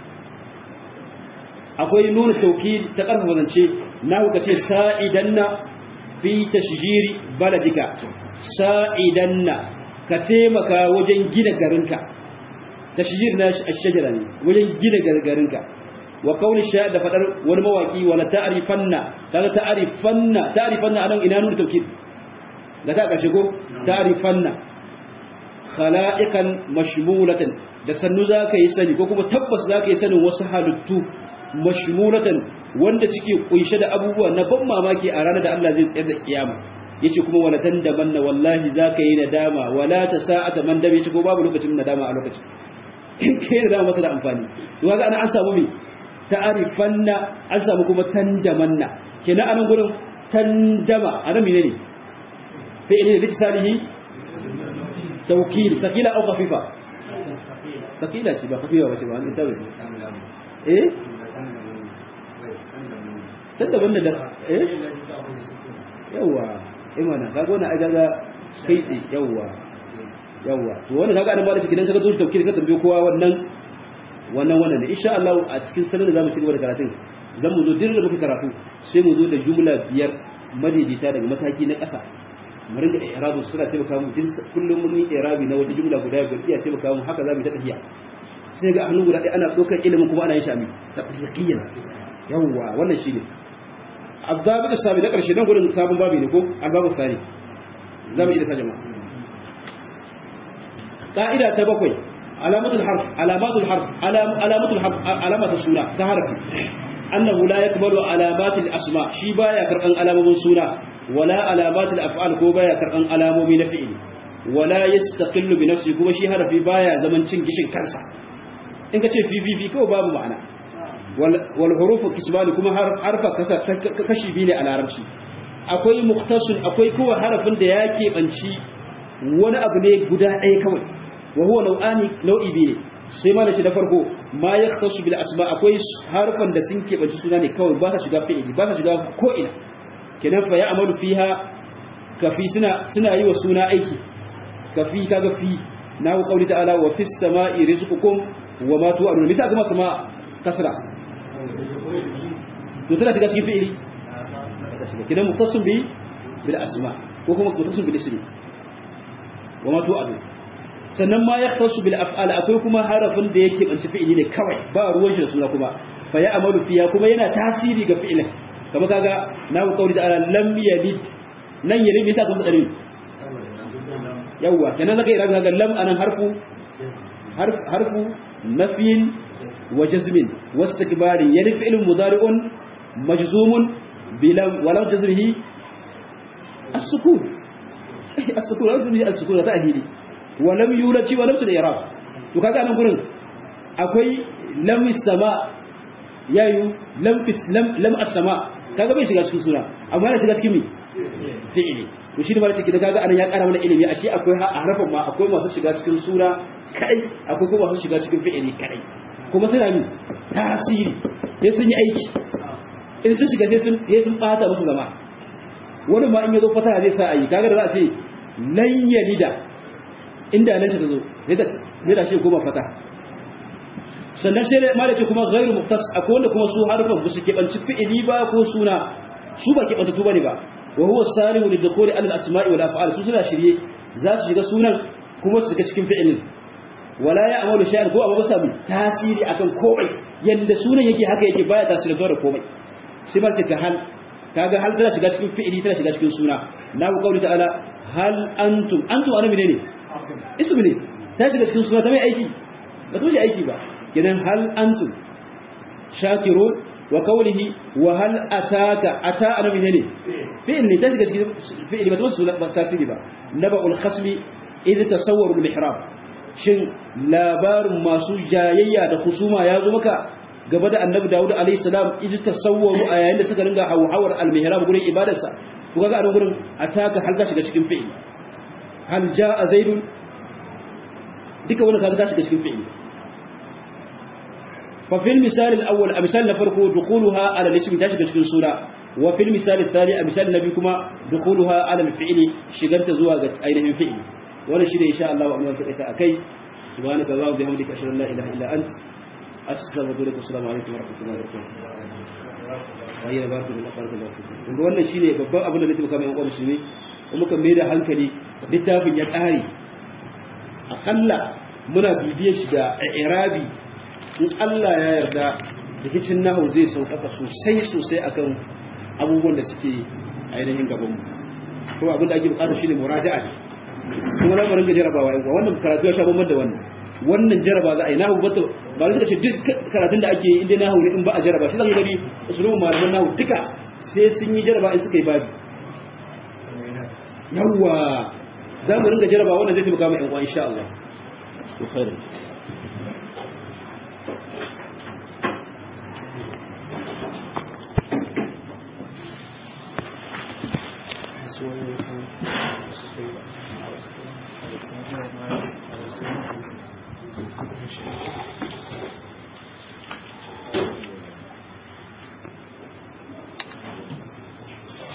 akwai nunu tawkid ta karfafa zance na kuka ce sa'idanna fi tashjiri baladika sa'idanna ka taimaka wajen gina garinka tashjir na ashjara ne wajen gina garinka wa kauli sha da fadar wani mawaki wala ta'rifanna kaga ta'rifanna ta'rifanna anan ina nuna tawkid da ta karshe ko ta'rifanna khala'iqan mashmulatan da sannu zaka yi sani ko kuma tabbas zaka yi sanin wasu halittu mashmulatan wanda suke kunshe da abubuwa na ban mamaki a ranar da Allah zai tsayar da kiyama yace kuma wala tandamanna wallahi zaka yi nadama wala ta sa'ata man dame yace ko babu lokacin nadama a lokacin kai nadama masa da amfani to kaga ana an samu me ta'arifanna an samu kuma tandamanna kenan anan gurin tandama anan menene fa ilai litisalihi tawkil sakila aw khafifa sakila ce ba khafifa ba ce ba an tabbata eh tandamanna da eh yawa imana kaga wannan ai kaga kai tsi yawa yawa to wannan kaga annabawa cikin dan kaga zuwa tafkir ka tambaye kowa wannan wannan wannan ne insha Allah a cikin sanin da zamu ci gaba da karatun zan mu zo din da muka karatu sai mu zo da jumla biyar madidita daga mataki na ƙasa mu ringa i'rabu suna taimaka mu din kullum mun yi i'rabi na wata jumla guda biyar iya taimaka mu haka zamu ta tafiya sai ga hannu guda ɗaya ana ɗaukar ilimin kuma ana yin shami tafiyyan yawa wannan shine الضابط السابع ده قرشي نقول ان صابن بابي ne ko الباب الثاني zamu yi da sa jama'a قاعده ta bakwai alamatul harf alamatul harf alamatul harf alamatul suna ta harfi annahu la yakbalu alamatul asma shi baya karban alamomin suna wala alamatul af'al ko baya karban alamomi na fi'ili wala yastaqillu bi nafsi kuma shi harfi baya zaman cin gishin kansa in ka ce fi fi fi kawai babu ma'ana والحروف kismani kuma harfa kashi biyu ne a larabci akwai muktasun akwai kowa harafin da ya keɓanci wani abu ne guda ɗaya kawai wa huwa nau'ani nau'i biyu ne sai ma da shi da farko ma ya kasu bil asma akwai harfan da sun keɓanci suna ne kawai ba ta shiga fi'ili ba ta shiga ko ina kenan fa ya amalu fiha kafi suna suna yi wa suna aiki kafi kaga fi na ku kauli ta'ala wa fis sama'i rizqukum wa ma tu'adun misa kuma sama kasra to tana shiga cikin fi'ili kidan mutasim bi bil asma ko kuma mutasim bil ismi wa ma tu'adun sannan ma yaktasu bil af'al akwai kuma harafin da yake banci fi'ili ne kawai ba ruwan shi da suna kuma fa ya amalu fiya kuma yana tasiri ga fi'ilin kamar kaga na ku kauli ta'ala lam yalid nan yalid misa kuma tsare yawwa kenan zaka irabi kaga lam anan harfu harfu nafyin wa jazmin wastikbarin yani fi'lun mudari'un majzumun bilam wa lam jazmihi as-sukun as-sukun lam jazmihi as-sukun ta ahili wa lam yulati wa lam sud i'rab to kaga anan gurin akwai lam sama yayu lam lam lam as-sama kaga bai shiga cikin suna amma yana shiga cikin mi fi'ili to shi ne ma cikin kaga anan ya kara mana ilimi ashe akwai harafan ma akwai masu shiga cikin sura kai akwai kuma masu shiga cikin fi'ili kai kuma suna mi tasiri sai sun yi aiki in sun shiga sai sun sai sun bata musu zama wani ma in yazo fata zai sa ayi kaga da za a ce lan yalida inda nan ta zo sai da sai da shi goma fata sannan sai ma da ce kuma ghairu muktas akwai wanda kuma su harfan ba su kebanci fi'ili ba ko suna su ba kebantattu bane ba wa huwa salihu lidkhuli al asma'i wal af'al su suna shirye za su shiga sunan kuma su shiga cikin fi'ilin wala ya amalu shay'an ko amma ba samu tasiri akan komai yanda sunan yake haka yake baya tasiri da komai sai ba ka hal kaga hal tana shiga cikin fi'ili tana shiga cikin suna na ku kauli ta'ala hal antum antum ana menene ismu ne ta shiga cikin suna ta mai aiki ba to shi aiki ba kenan hal antum shakirun wa qawlihi wa hal ataka ata ana menene fi'il ne ta shiga cikin fi'ili ba to su ba tasiri ba naba'ul khasmi idh tasawwaru al-mihrab shin labarin masu jayayya da husuma ya zo maka gaba da annabi Dawud alayhi salam idh tasawwaru a yayin da suka ringa hawhawar al-mihrab gurin ibadarsa ku ga a gurin ataka hal ka shiga cikin fi'ili hal jaa zaidun duka wannan kaga ta shiga cikin fi'ili ففي المثال الأول مثال نفرق دخولها على الاسم تشك cikin sura وفي المثال الثاني مثال النبي كما دخولها على الفعل شغلت زوا ainihin fi'li wannan shi ne insha Allah wa amma ta akai subhanaka allahumma wa bihamdika ashhadu an la ilaha illa ant astaghfiruka wa assalamu alaikum wa rahmatullahi wa barakatuh ayyana barku da barku da kun wannan shine babban abin da nake maka mai uwa musulmi kuma muka mai da hankali littafin ya kare akalla muna bibiyar shi da irabi in Allah ya yarda rikicin nahu zai sauƙaƙa sosai sosai akan abubuwan da suke ainihin gabanmu ko abin da ake bukata shine muraja'a ne sun wani ɓarin ga jarabawa yanzu wannan karatu ya sha bambam da wannan wannan jaraba za a yi nahu bata ba zai ce duk karatun da ake yi inda nahu ne in ba a jaraba shi zan gani usulun malaman nahu duka sai sun yi jaraba in suka yi babi yawwa za mu ringa jaraba wannan zai taimaka mu yan uwa insha Allah to khairu Thank you.